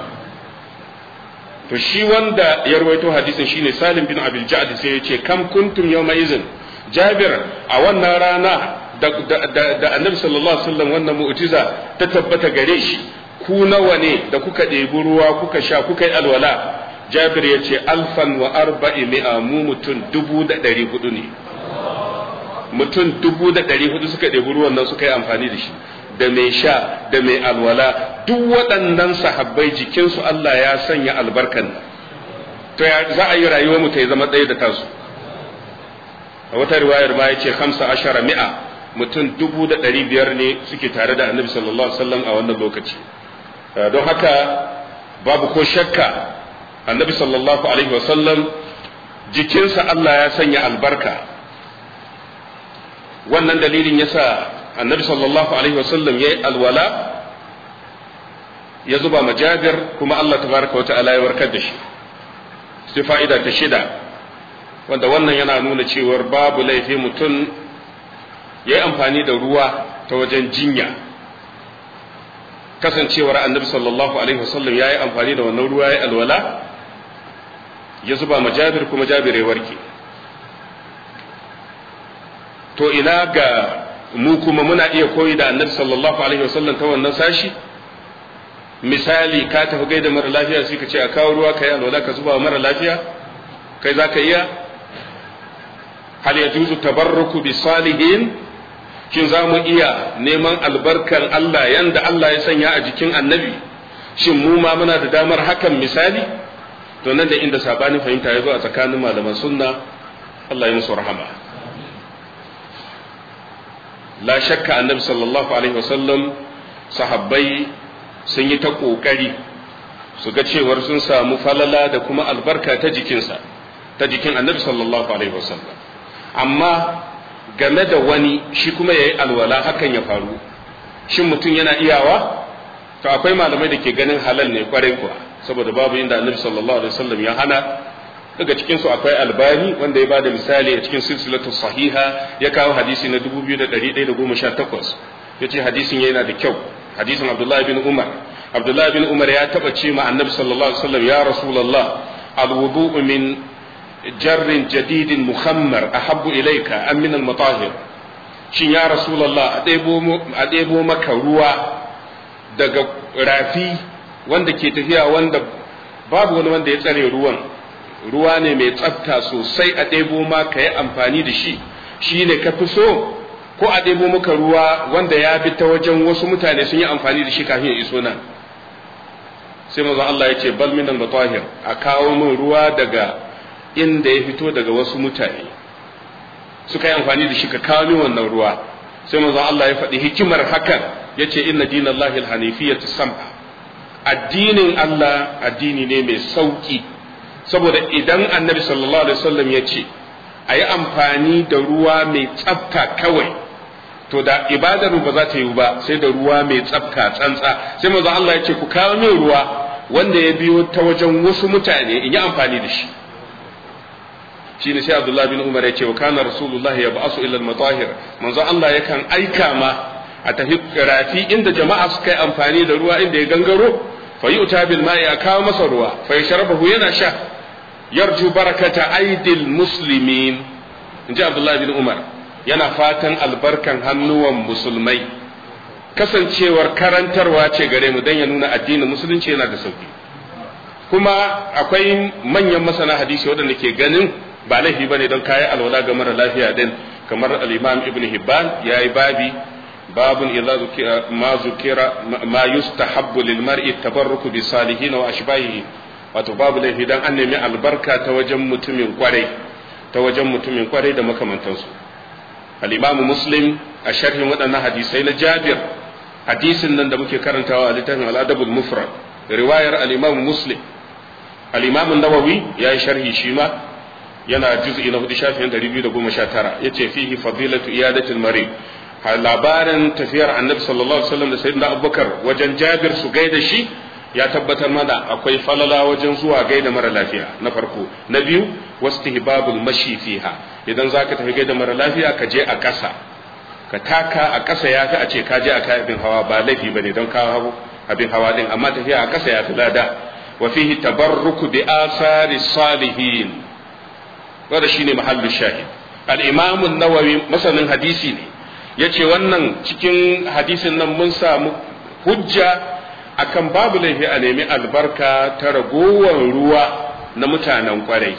to shi wanda ya rawaito hadisin shine Salim bin Abil Ja'd sai ya ce kam kuntum yawma izin Jabir a wannan rana da, da, annabi sallallahu alaihi wasallam wannan mu'jiza ta tabbata gare shi ku nawa ne da kuka ɗebi ruwa kuka sha kuka yi alwala jabir ya ce alfan wa arba'i mi'a mu mutum dubu da ɗari hudu ne mutum dubu da ɗari hudu suka ɗebi ruwan nan suka yi amfani da shi da mai sha da mai alwala duk waɗannan sahabbai jikinsu Allah ya sanya albarkan to ya za a yi rayuwar mu ta zama ɗaya da tasu a wata riwayar ma ya ce hamsa ashara mi'a mutum dubu da ɗari biyar ne suke tare da annabi sallallahu alaihi wasallam a wannan lokaci don haka babu ko shakka annabi sallallahu alaihi wasallam jikinsa Allah ya sanya albarka wannan dalilin yasa annabi sallallahu alaihi wasallam ya yi alwala ya zuba majabir kuma Allah tabaraka wa ta'ala ya warkar da shi sai fa'ida ta shida wanda wannan yana nuna cewar babu laifi mutum ya yi amfani da ruwa ta wajen jinya kasancewar annabi sallallahu alaihi wasallam ya yi amfani da wannan ruwa ya alwala ya zuba ma jabir kuma jabir ya warke to ina ga mu kuma muna iya koyi da annabi sallallahu alaihi wasallam ta wannan sashi misali ka tafi gaida mara lafiya sai ka ce a kawo ruwa ka yi alwala ka zuba mara lafiya kai za ka iya hal yajuzu tabarruku bi salihin shin za mu iya neman albarkar Allah yanda Allah ya sanya a jikin annabi shin mu ma muna da damar hakan misali to nan da inda sabanin fahimta ya zo a tsakanin malaman sunna Allah ya musu rahama la shakka annabi sallallahu alaihi wasallam sahabbai sun yi ta kokari su ga cewar sun samu falala da kuma albarka ta jikinsa ta jikin annabi sallallahu alaihi wasallam amma game da wani shi kuma ya yi alwala hakan ya faru shin mutum yana iyawa to akwai malamai da ke ganin halal ne kwarai kuwa saboda babu inda annabi sallallahu alaihi wasallam ya hana daga cikin su akwai albani wanda ya bada misali a cikin silsilatu sahiha ya kawo hadisi na 2118 yace hadisin yana da kyau hadisin abdullahi bin umar abdullahi bin umar ya taba ce ma annabi sallallahu alaihi wasallam ya rasulullah alwudu min jarrin jadidin muhammar ahabbu ilayka am min al-matahir shin ya rasulullah a ɗebo maka ruwa daga rafi wanda ke tafiya wanda babu wani wanda ya tsare ruwan ruwa ne mai tsafta sosai a ɗebo ma ka yi amfani da shi shi ne ka fi so ko a ɗebo maka ruwa wanda ya bi ta wajen wasu mutane sun yi amfani da shi kafin ya iso nan sai mazan Allah ya ce bal minal matahir a kawo min ruwa daga inda ya fito daga wasu mutane suka yi amfani da shi ka kawo min wannan ruwa sai mazan Allah ya faɗi hikimar hakan ya ce inna dinallahi alhanifiyyatu sam'a addinin Allah addini ne mai sauki saboda idan annabi sallallahu alaihi wasallam ya ce a yi amfani da ruwa mai tsafta kawai to da ibadar ba za ta yi ba sai da ruwa mai tsafta tsantsa sai manzo Allah ya ce ku kawo min ruwa wanda ya biyo ta wajen wasu mutane in yi amfani da shi shine sai Abdullah bin Umar ya ce wa kana Rasulullah ya ba'asu ila al-matahir manzo Allah yakan aika ma a tafi rafi inda jama'a suka yi amfani da ruwa inda ya gangaro fa yu'ta bil ma'i a kawo masa ruwa fa yashrabahu yana sha yarju barakata aidil muslimin inji Abdullah bin Umar yana fatan albarkan hannuwan musulmai kasancewar karantarwa ce gare mu don ya nuna addinin musulunci yana da sauki kuma akwai manyan masana hadisi waɗanda ke ganin ba laifi bane don kayi alwala ga mara lafiya din kamar al-imam ibn hibban yayi babi babun idza zukira ma zukira ma yustahabbu lil mar'i tabarruku bi salihin wa ashbahihi wato babu laifi dan an nemi albarka ta wajen mutumin kwarai ta wajen mutumin kwarai da makamantansu al-imam muslim a sharhin waɗannan hadisai na jabir hadisin nan da muke karantawa a littafin al-adabul mufrad riwayar al-imam muslim al-imam an-nawawi yayi sharhi shi ma yana juz'i na hudu shafin 219 yace fihi fadilatu iyadatul marid labarin tafiyar annabi sallallahu alaihi wasallam da sayyidina abubakar wajen jabir su gaida shi ya tabbatar mana akwai falala wajen zuwa gaida mara lafiya na farko na biyu wastihbabul mashi fiha idan zaka tafi gaida mara lafiya ka je a ƙasa ka taka a ƙasa yafi a ce ka je a kai abin hawa ba laifi bane don kawo abin hawa din amma tafiya a ƙasa yafi lada wa fihi tabarruku bi asari salihin wanda shine mahallu shahid al-imam an-nawawi masanin hadisi ne yace wannan cikin hadisin nan mun samu hujja akan babu laifi a nemi albarka ta ragowar ruwa na mutanen kwarai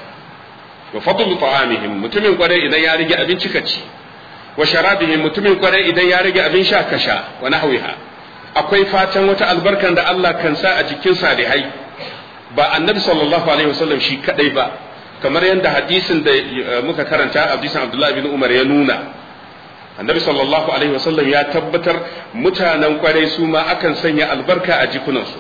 wa fadlu ta'amihim mutumin kwarai idan ya rage abinci ka ci wa sharabihim mutumin kwarai idan ya rage abin sha ka sha wa nahwiha akwai fatan wata albarkan da Allah kan sa a jikin salihai ba annabi sallallahu alaihi wasallam shi kadai ba kamar yadda hadisin da muka karanta hadisin Abdullah bin Umar ya nuna annabi sallallahu alaihi wasallam ya tabbatar mutanen kwarai su ma akan sanya albarka a jikunansu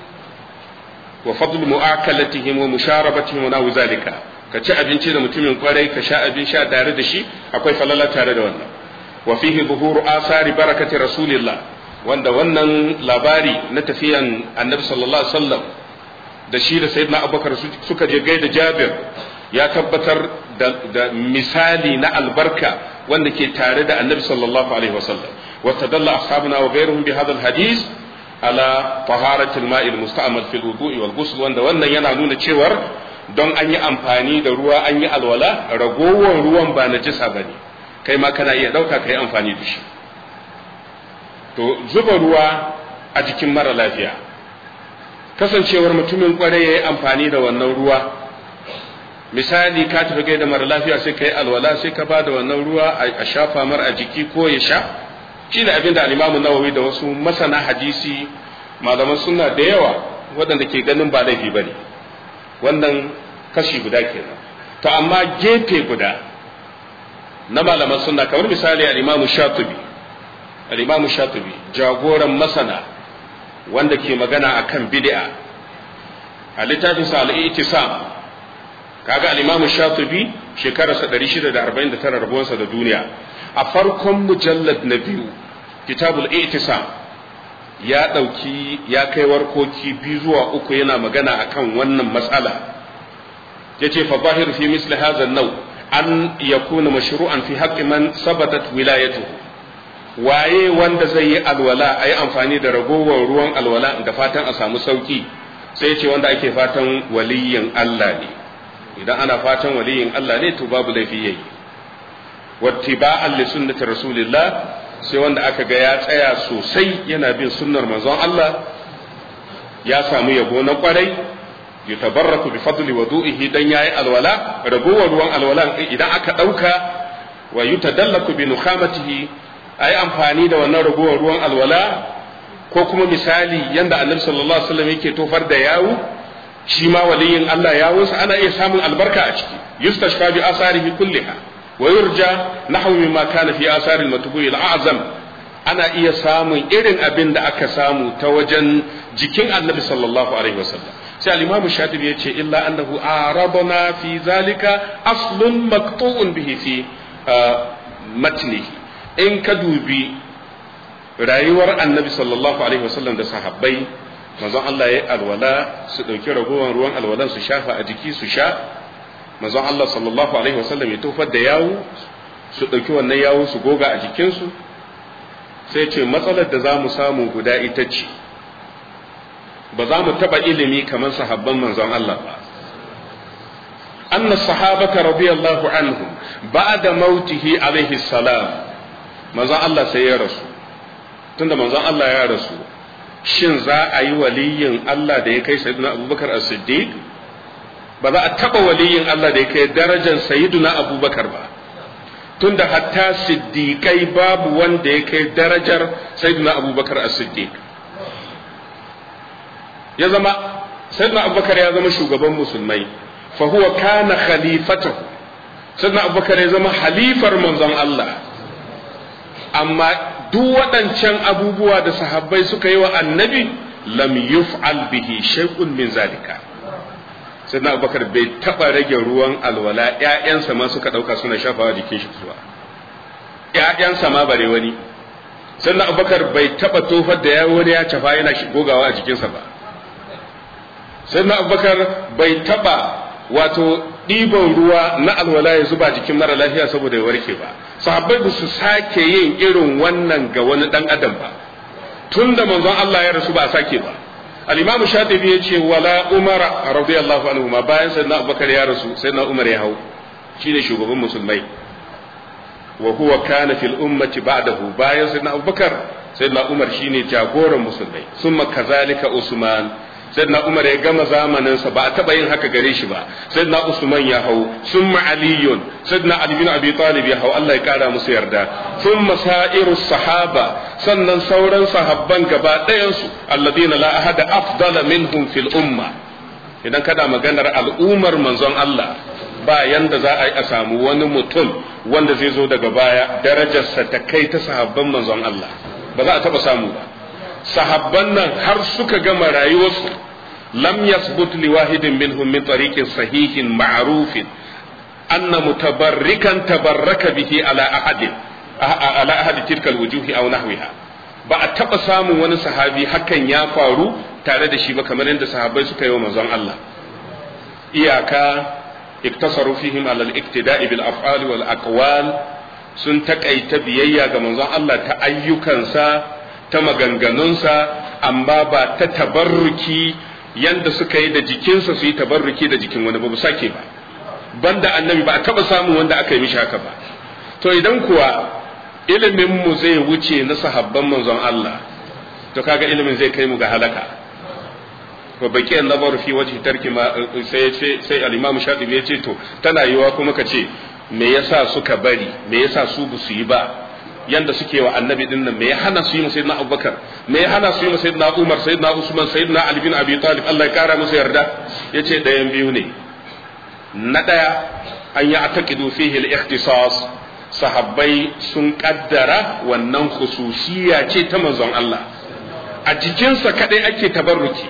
wa fadlu mu'akalatihim wa musharabatihim wa nahu zalika ka ci abinci da mutumin kwarai ka sha abin sha tare da shi akwai falala tare da wannan wa fihi zuhuru asari barakati rasulillah wanda wannan labari na tafiyan annabi sallallahu alaihi wasallam da shi da sayyidina abubakar suka je gaida jabir ya tabbatar da misali na albarka wanda ke tare da annabi sallallahu alaihi wasallam wa tadalla ashabuna wa ghayruhum bi hadha alhadith ala taharati alma'i almusta'mal fi alwudu'i wal ghusl wanda wannan yana nuna cewar don an yi amfani da ruwa an yi alwala ragowar ruwan ba najisa bane kai ma kana iya dauka kai amfani da shi to zuba ruwa a jikin mara lafiya kasancewar mutumin kwarai ya yi amfani da wannan ruwa misali ka tafi gaida mara lafiya sai ka yi alwala sai ka ba da wannan ruwa a shafa mar a jiki ko ya sha shi ne abin da alimamu nawawi da wasu masana hadisi malaman suna da yawa waɗanda ke ganin ba laifi ba ne wannan kashi guda kenan to amma gefe guda na malaman suna kamar misali alimamu shatubi alimamu shatubi jagoran masana wanda ke magana akan bid'a a littafin sa al-i'tisam kaga al-Imam Shatibi shekararsa 649 rabuwansa da duniya a farkon mujallad na biyu kitabul i'tisam ya dauki ya kai warkoki biyu zuwa uku yana magana akan wannan matsala yace fa zahir fi misli hadha an-naw an yakuna mashru'an fi haqqi man sabatat wilayatuhu waye wanda zai yi alwala a yi amfani da ragowar ruwan alwala da fatan a samu sauki sai ce wanda ake fatan waliyin Allah ne idan ana fatan waliyin Allah ne to babu laifi yayi wattiba'an li sunnati rasulillah sai wanda aka ga ya tsaya sosai yana bin sunnar manzon Allah ya samu yabo na kwarai yutabarraku bi fadli wudu'ihi dan yayi alwala ragowar ruwan alwalan idan aka dauka wa yutadallaku bi nukhamatihi ayi amfani da wannan ragowar ruwan alwala ko kuma misali yanda annabi sallallahu alaihi wasallam yake tofar da yawu shi ma waliyin Allah yawunsa ana iya samun albarka a ciki yustashfa bi asarihi kulliha wa yurja nahwu mimma kana fi asaril matbu'i al-a'zam ana iya samun irin abin da aka samu ta wajen jikin annabi sallallahu alaihi wasallam sai al-imamu shatibi yace illa annahu arabana fi zalika aslun maqtu'un bihi fi matnihi in ka dubi rayuwar annabi sallallahu alaihi wasallam da sahabbai manzon Allah ya alwala su dauki ragowar ruwan alwalan su shafa a jiki su sha manzon Allah sallallahu alaihi wasallam ya tofar da yawu su dauki wannan yawu su goga a jikinsu sai ce matsalar da za mu samu guda ita ce ba za mu taba ilimi kamar sahabban manzon Allah ba anna sahabata radiyallahu anhum ba'da mautihi alaihi salam manzon Allah sai ya rasu tunda manzon Allah ya rasu shin za a yi waliyin Allah da ya kai sayyidina Abubakar as-Siddiq ba za a taba waliyin Allah da ya kai darajar sayyidina Abubakar ba tunda hatta siddiqai babu wanda ya kai darajar sayyidina Abubakar as-Siddiq ya zama sayyidina Abubakar ya zama shugaban musulmai fa huwa kana khalifatahu sayyidina Abubakar ya zama halifar manzon Allah amma duk waɗancan abubuwa da sahabbai suka yi wa annabi lam yuf'al bihi shay'un min zalika sai na abubakar bai taɓa rage ruwan alwala ƴaƴansa ma suka ɗauka suna shafawa jikin shi zuwa ƴaƴansa ma bare wani sai na abubakar bai taɓa tofar da ya wani ya cafa yana gogawa a jikinsa ba sai na abubakar bai taɓa wato ɗiban ruwa na alwala ya zuba jikin mara lafiya saboda ya warke ba sahabbai ba su sake yin irin wannan ga wani ɗan adam ba tun da manzon Allah ya rasu ba a sake ba al-imam shatibi ya ce wala umara radiyallahu anhu ma bayan sayyidina abubakar ya rasu sayyidina umar ya hau shine shugaban musulmai wa huwa kana fil ummati ba'dahu bayan sayyidina abubakar sayyidina umar shine jagoran musulmai summa kazalika usman sayyidina umar ya gama zamaninsa ba a taba yin haka gare shi ba sayyidina usman ya hau summa aliyun sayyidina ali bin abi talib ya hau Allah ya kara musu yarda summa sa'irus sahaba sannan sauran sahabban gaba ɗayan su alladina la ahada afdala minhum fil umma idan kada maganar al'ummar manzon Allah ba yanda za a yi a samu wani mutum wanda zai zo daga baya darajarsa ta kai ta sahabban manzon Allah ba za a taba samu ba sahabban nan har suka gama rayuwarsu lam yasbut li wahidin minhum min tariqin sahihin ma'rufin anna mutabarrikan tabarraka bihi ala ahadin ala ahadi tilka alwujuhi aw nahwiha ba a taba samun wani sahabi hakan ya faru tare da shi ba kamar yadda sahabbai suka yi wa manzon Allah iyaka iktasaru fihim ala al-iktida'i bil af'ali wal aqwal sun takaita biyayya ga manzon Allah ta ayyukansa ta maganganunsa amma ba ta tabarruki yanda suka yi da jikinsa su yi tabarruki da jikin wani ba bu sake ba banda annabi ba a taba samun wanda aka yi mishi haka ba to idan kuwa ilimin mu zai wuce na sahabban manzon Allah to kaga ilimin zai kai mu ga halaka wa baki nazaru fi wajhi tarki ma sai sai al-imam Shatibi ya ce to tana yiwa kuma ka ce me yasa suka bari me yasa su bu su yi ba yanda suke wa annabi din nan me ya hana su yi sayyidina abubakar me ya hana su yi sayyidina umar sayyidina usman sayyidina ali bin abi talib Allah ya kara musu yarda yace dayan biyu ne na daya an yi ataqidu fihi al-ikhtisas sahabbai sun kaddara wannan khususiyya ce ta manzon Allah a jikinsa kadai ake tabarruki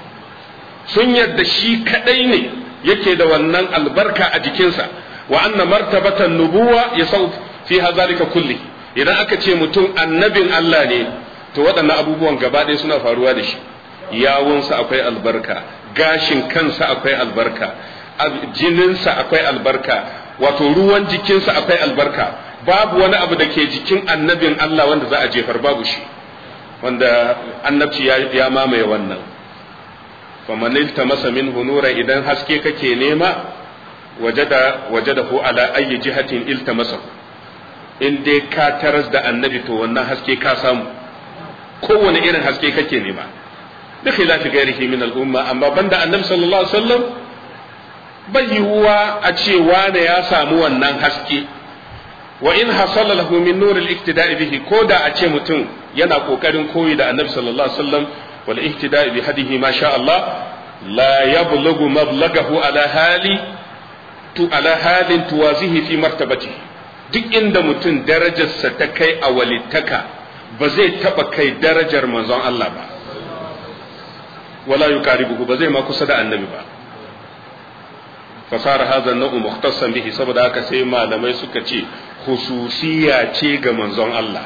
sun yarda shi kadai ne yake da wannan albarka a jikinsa wa anna martabatan nubuwa yasau fi zalika kulli idan aka ce mutum annabin Allah ne to waɗannan abubuwan gaba ɗaya suna faruwa da shi yawunsa akwai albarka gashin kansa akwai albarka jininsa akwai albarka wato ruwan jikinsa akwai albarka babu wani abu da ke jikin annabin Allah wanda za a jefar babu shi wanda annabci ya mamaye wannan faman iltamasa minhu nura idan haske kake nema wajada wajadahu ala ayyi jihatin iltamasa in dai ka taras da annabi to wannan haske ka samu kowane irin haske kake nema da khilafi gairihi min al'umma amma banda annabi sallallahu alaihi wasallam bai yiwuwa a ce wane ya samu wannan haske wa in hasala lahu min nur al-iktida'i bihi ko da a ce mutum yana kokarin koyi da annabi sallallahu alaihi wasallam wal ihtida'i bi hadihi ma sha Allah la yablughu mablagahu ala hali tu ala halin tuwazihi fi martabatihi duk inda mutum darajarsa ta kai a walittaka ba zai taba kai darajar manzon Allah ba wala yuqaribuhu ba zai ma kusa da annabi ba fasara hadha an-naw'u mukhtassan bihi saboda haka sai malamai suka ce khususiya ce ga manzon Allah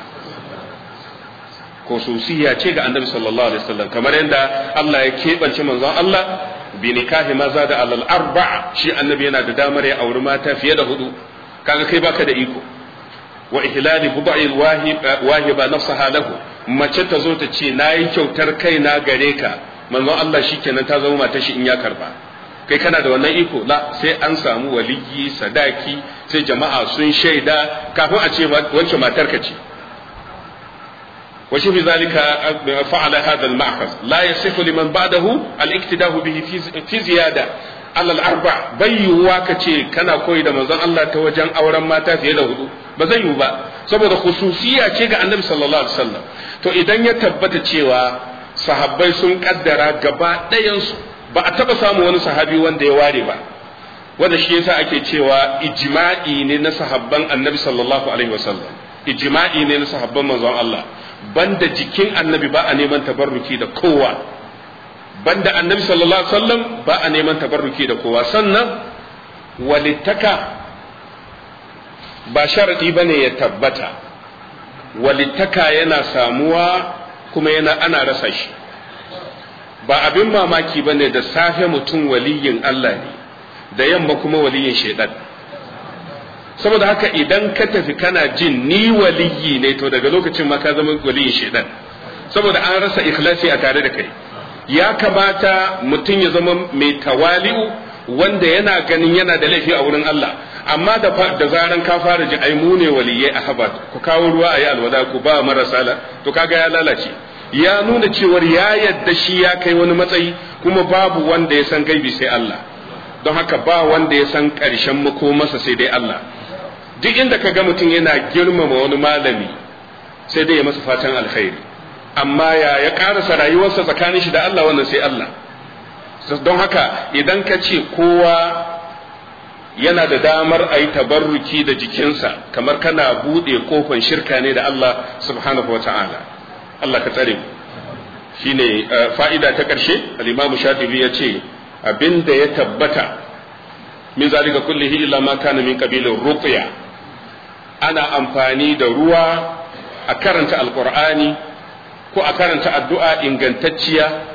khususiya ce ga annabi sallallahu alaihi wasallam kamar yadda Allah ya keɓance manzon Allah bi nikahi maza da alal arba'a shi annabi yana da damar ya auri mata fiye da hudu kaga kai baka da iko wa ihlali budai wahiba nafsaha lahu mace ta zo ta ce nayi kyautar kaina gare ka manzon Allah shikenan ta zama matar shi in ya karba kai kana da wannan iko la sai an samu waliyi sadaki sai jama'a sun shaida kafin a ce wancan matar ka ce وشوف ذلك فعل هذا المأخذ لا يصح لمن بعده الاقتداء به في زيادة على الأربع بيوا كتي كان كوي da manzon Allah ta wajen auren mata fiye da hudu ba zai yiwu ba saboda khususiya ce ga annabi sallallahu alaihi wasallam to idan ya tabbata cewa sahabbai sun kaddara gaba ɗayansu ba a taba samu wani sahabi wanda ya ware ba wanda shi yasa ake cewa ijma'i ne na sahabban annabi sallallahu alaihi wasallam ijma'i ne na sahabban manzon Allah banda jikin annabi ba a neman tabarruki da kowa banda annabi sallallahu alaihi wasallam ba a neman tabarruki da kowa sannan walittaka ba sharadi bane ya tabbata walittaka yana samuwa kuma yana ana rasa shi ba abin mamaki bane da safe mutum waliyin Allah ne da yamma kuma waliyin shaidan saboda haka idan ka tafi kana jin ni waliyi ne to daga lokacin ma ka zama waliyin shaidan saboda an rasa ikhlasi a tare da kai ya kamata mutum ya zama mai tawali'u wanda yana ganin yana da laifi a wurin Allah amma da da zaran ka fara ji ai mu ne waliyai a habat ku kawo ruwa ayi alwada ku ba marasa la to kaga ya lalace ya nuna cewar ya yadda shi ya kai wani matsayi kuma babu wanda ya san gaibi sai Allah don haka ba wanda ya san ƙarshen makomarsa sai dai Allah duk inda ka ga mutum yana girmama wani malami sai dai ya masa fatan alkhairi amma ya ya karasa rayuwarsa tsakanin shi da Allah wannan sai Allah don haka idan ka ce kowa yana da damar a yi tabarruki da jikinsa kamar kana buɗe kofan shirka ne da Allah subhanahu wa ta'ala Allah ka tsare shine fa'ida ta ƙarshe al-imamu shafi'i ya ce abinda ya tabbata min zalika kullihi illa ma kana min qabilin ruqya ana amfani da ruwa a karanta alqur'ani ko a karanta addu'a ingantacciya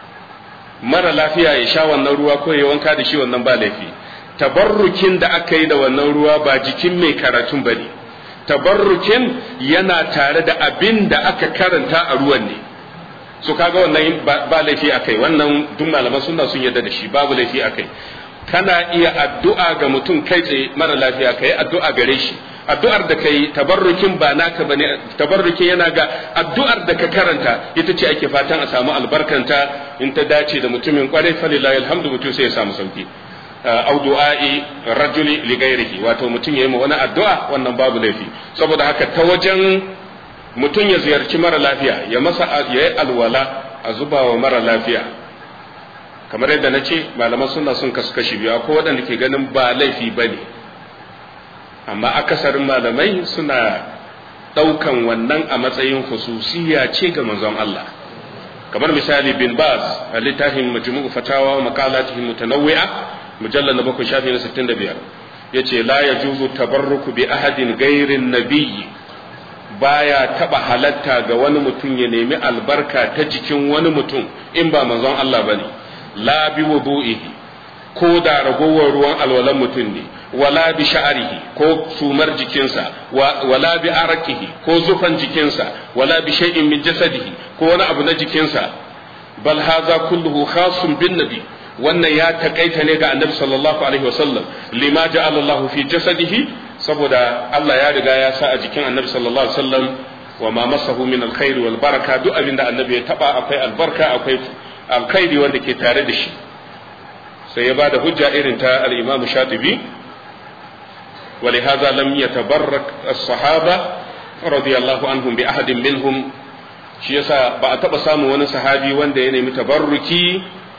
mara lafiya ya sha wannan ruwa ko ya wanka da shi wannan ba laifi tabarrukin da aka yi da wannan ruwa ba jikin mai karatun bane tabarrukin yana tare da abin da aka karanta a ruwan ne su kaga wannan ba laifi akai wannan duk malaman sunna sun yarda da shi babu laifi akai kana iya addu'a ga mutum kai tsaye mara lafiya kai addu'a gare shi addu'ar da kai tabarrukin ba naka bane tabarrukin yana ga addu'ar da ka karanta ita ce ake fatan a samu albarkanta in ta dace da mutumin kwarai falilahi alhamdu mutum sai ya samu sauki au du'a'i rajuli li ghairihi wato mutum yayi ma wani addu'a wannan babu laifi saboda haka ta wajen mutum ya ziyarci mara lafiya ya masa ya yi alwala a zuba wa mara lafiya kamar yadda na ce malaman suna sun kasu kashi biyu akwai waɗanda ke ganin ba laifi ba ne amma akasarin malamai suna ɗaukan wannan a matsayin hususiya ce ga manzon Allah kamar misali bin baz a littafin majmu'u fatawa wa maqalatihim mutanawwi'a mujallal na bakwai shafi na 65 yace la yajuzu tabarruku bi ahadin ghairin nabiyyi baya taba halatta ga wani mutum ya nemi albarka ta jikin wani mutum in ba manzon Allah bane la bi wudu'ihi ko da ragowar ruwan alwalan mutum ne wala bi sha'rihi ko sumar jikinsa wala bi arakihi ko zufan jikinsa wala bi shay'in min jasadihi ko wani abu na jikinsa bal hadha kulluhu khasun bin nabi wannan ya takaita ne ga annabi sallallahu alaihi wasallam lima ja'ala Allah fi jasadihi saboda Allah ya riga ya sa a jikin annabi sallallahu alaihi wasallam wa ma masahu min alkhair wal baraka duk abin da annabi ya taba akwai albarka akwai alkhairi wanda ke tare da shi sai ya bada hujja irin ta al-Imam Shatibi ولهذا لم يتبرك الصحابة رضي الله عنهم بأحد منهم shi yasa ba a taɓa samun wani sahabi wanda ya nemi tabarruki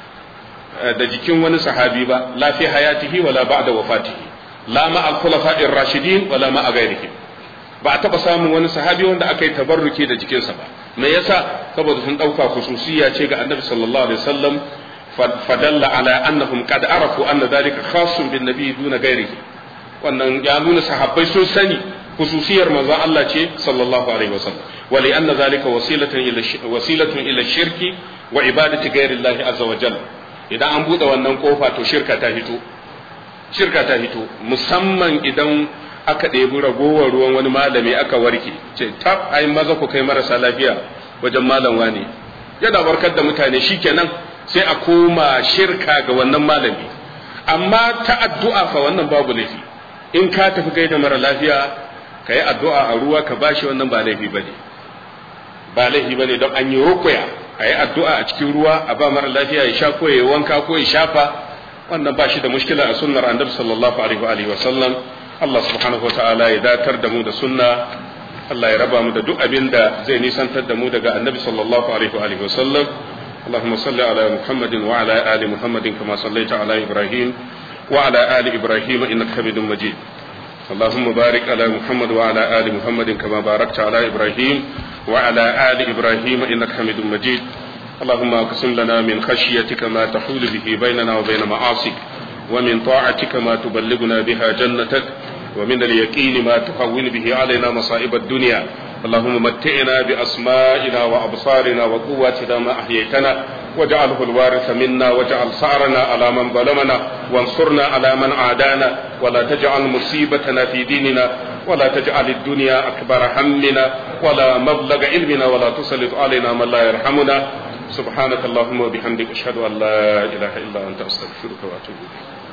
da jikin wani sahabi ba la fi hayatihi wala ba'da wafatihi la ma al khulafa'ir rashidin wala ma ghairihim ba a taɓa samun wani sahabi wanda aka yi tabarruki da jikinsa ba me yasa saboda sun ɗauka khususiyya ce ga annabi sallallahu alaihi wasallam fadalla ala annahum qad arafu anna dhalika khassun bin nabi duna ghairihi wannan ya nuna sahabbai sun sani khususiyar manzon Allah ce sallallahu alaihi wasallam wa li anna zalika wasilatan ila wasilatun ila shirki wa ibadati ghairi Allah azza wa jalla idan an bude wannan kofa to shirka ta fito shirka ta fito musamman idan aka ɗebi ragowar ruwan wani malami aka warke ce tab ai maza ku kai marasa lafiya wajen malam wani yana barkar da mutane shikenan sai a koma shirka ga wannan malami amma ta addu'a fa wannan babu laifi in ka tafi gaida mara lafiya ka yi addu'a a ruwa ka bashi wannan ba laifi ba ne ba laifi ba ne don an yi rukuya a yi addu'a a cikin ruwa a ba mara lafiya ya sha ko ya wanka ko ya shafa wannan ba shi da mushkila a sunnar annabi sallallahu alaihi wa sallam Allah subhanahu wa ta'ala ya datar da mu da sunna Allah ya raba mu da duk abin da zai nisantar da mu daga annabi sallallahu alaihi wa sallam اللهم صل على محمد وعلى آل محمد كما صليت على إبراهيم وعلى آل إبراهيم إنك حميد مجيد اللهم بارك على محمد وعلى آل محمد كما باركت على إبراهيم وعلى آل إبراهيم إنك حميد مجيد اللهم اقسم لنا من خشيتك ما تحول به بيننا وبين معاصيك ومن طاعتك ما تبلغنا بها جنتك ومن اليقين ما تهون به علينا مصائب الدنيا اللهم متعنا بأسمائنا وأبصارنا وقواتنا ما أحييتنا واجعله الوارث منا واجعل ثأرنا على من ظلمنا وانصرنا على من عادانا ولا تجعل مصيبتنا في ديننا ولا تجعل الدنيا أكبر همنا ولا مبلغ علمنا ولا تسلط علينا من لا يرحمنا سبحانك اللهم وبحمدك أشهد أن لا إله إلا أنت أستغفرك وأتوب إليك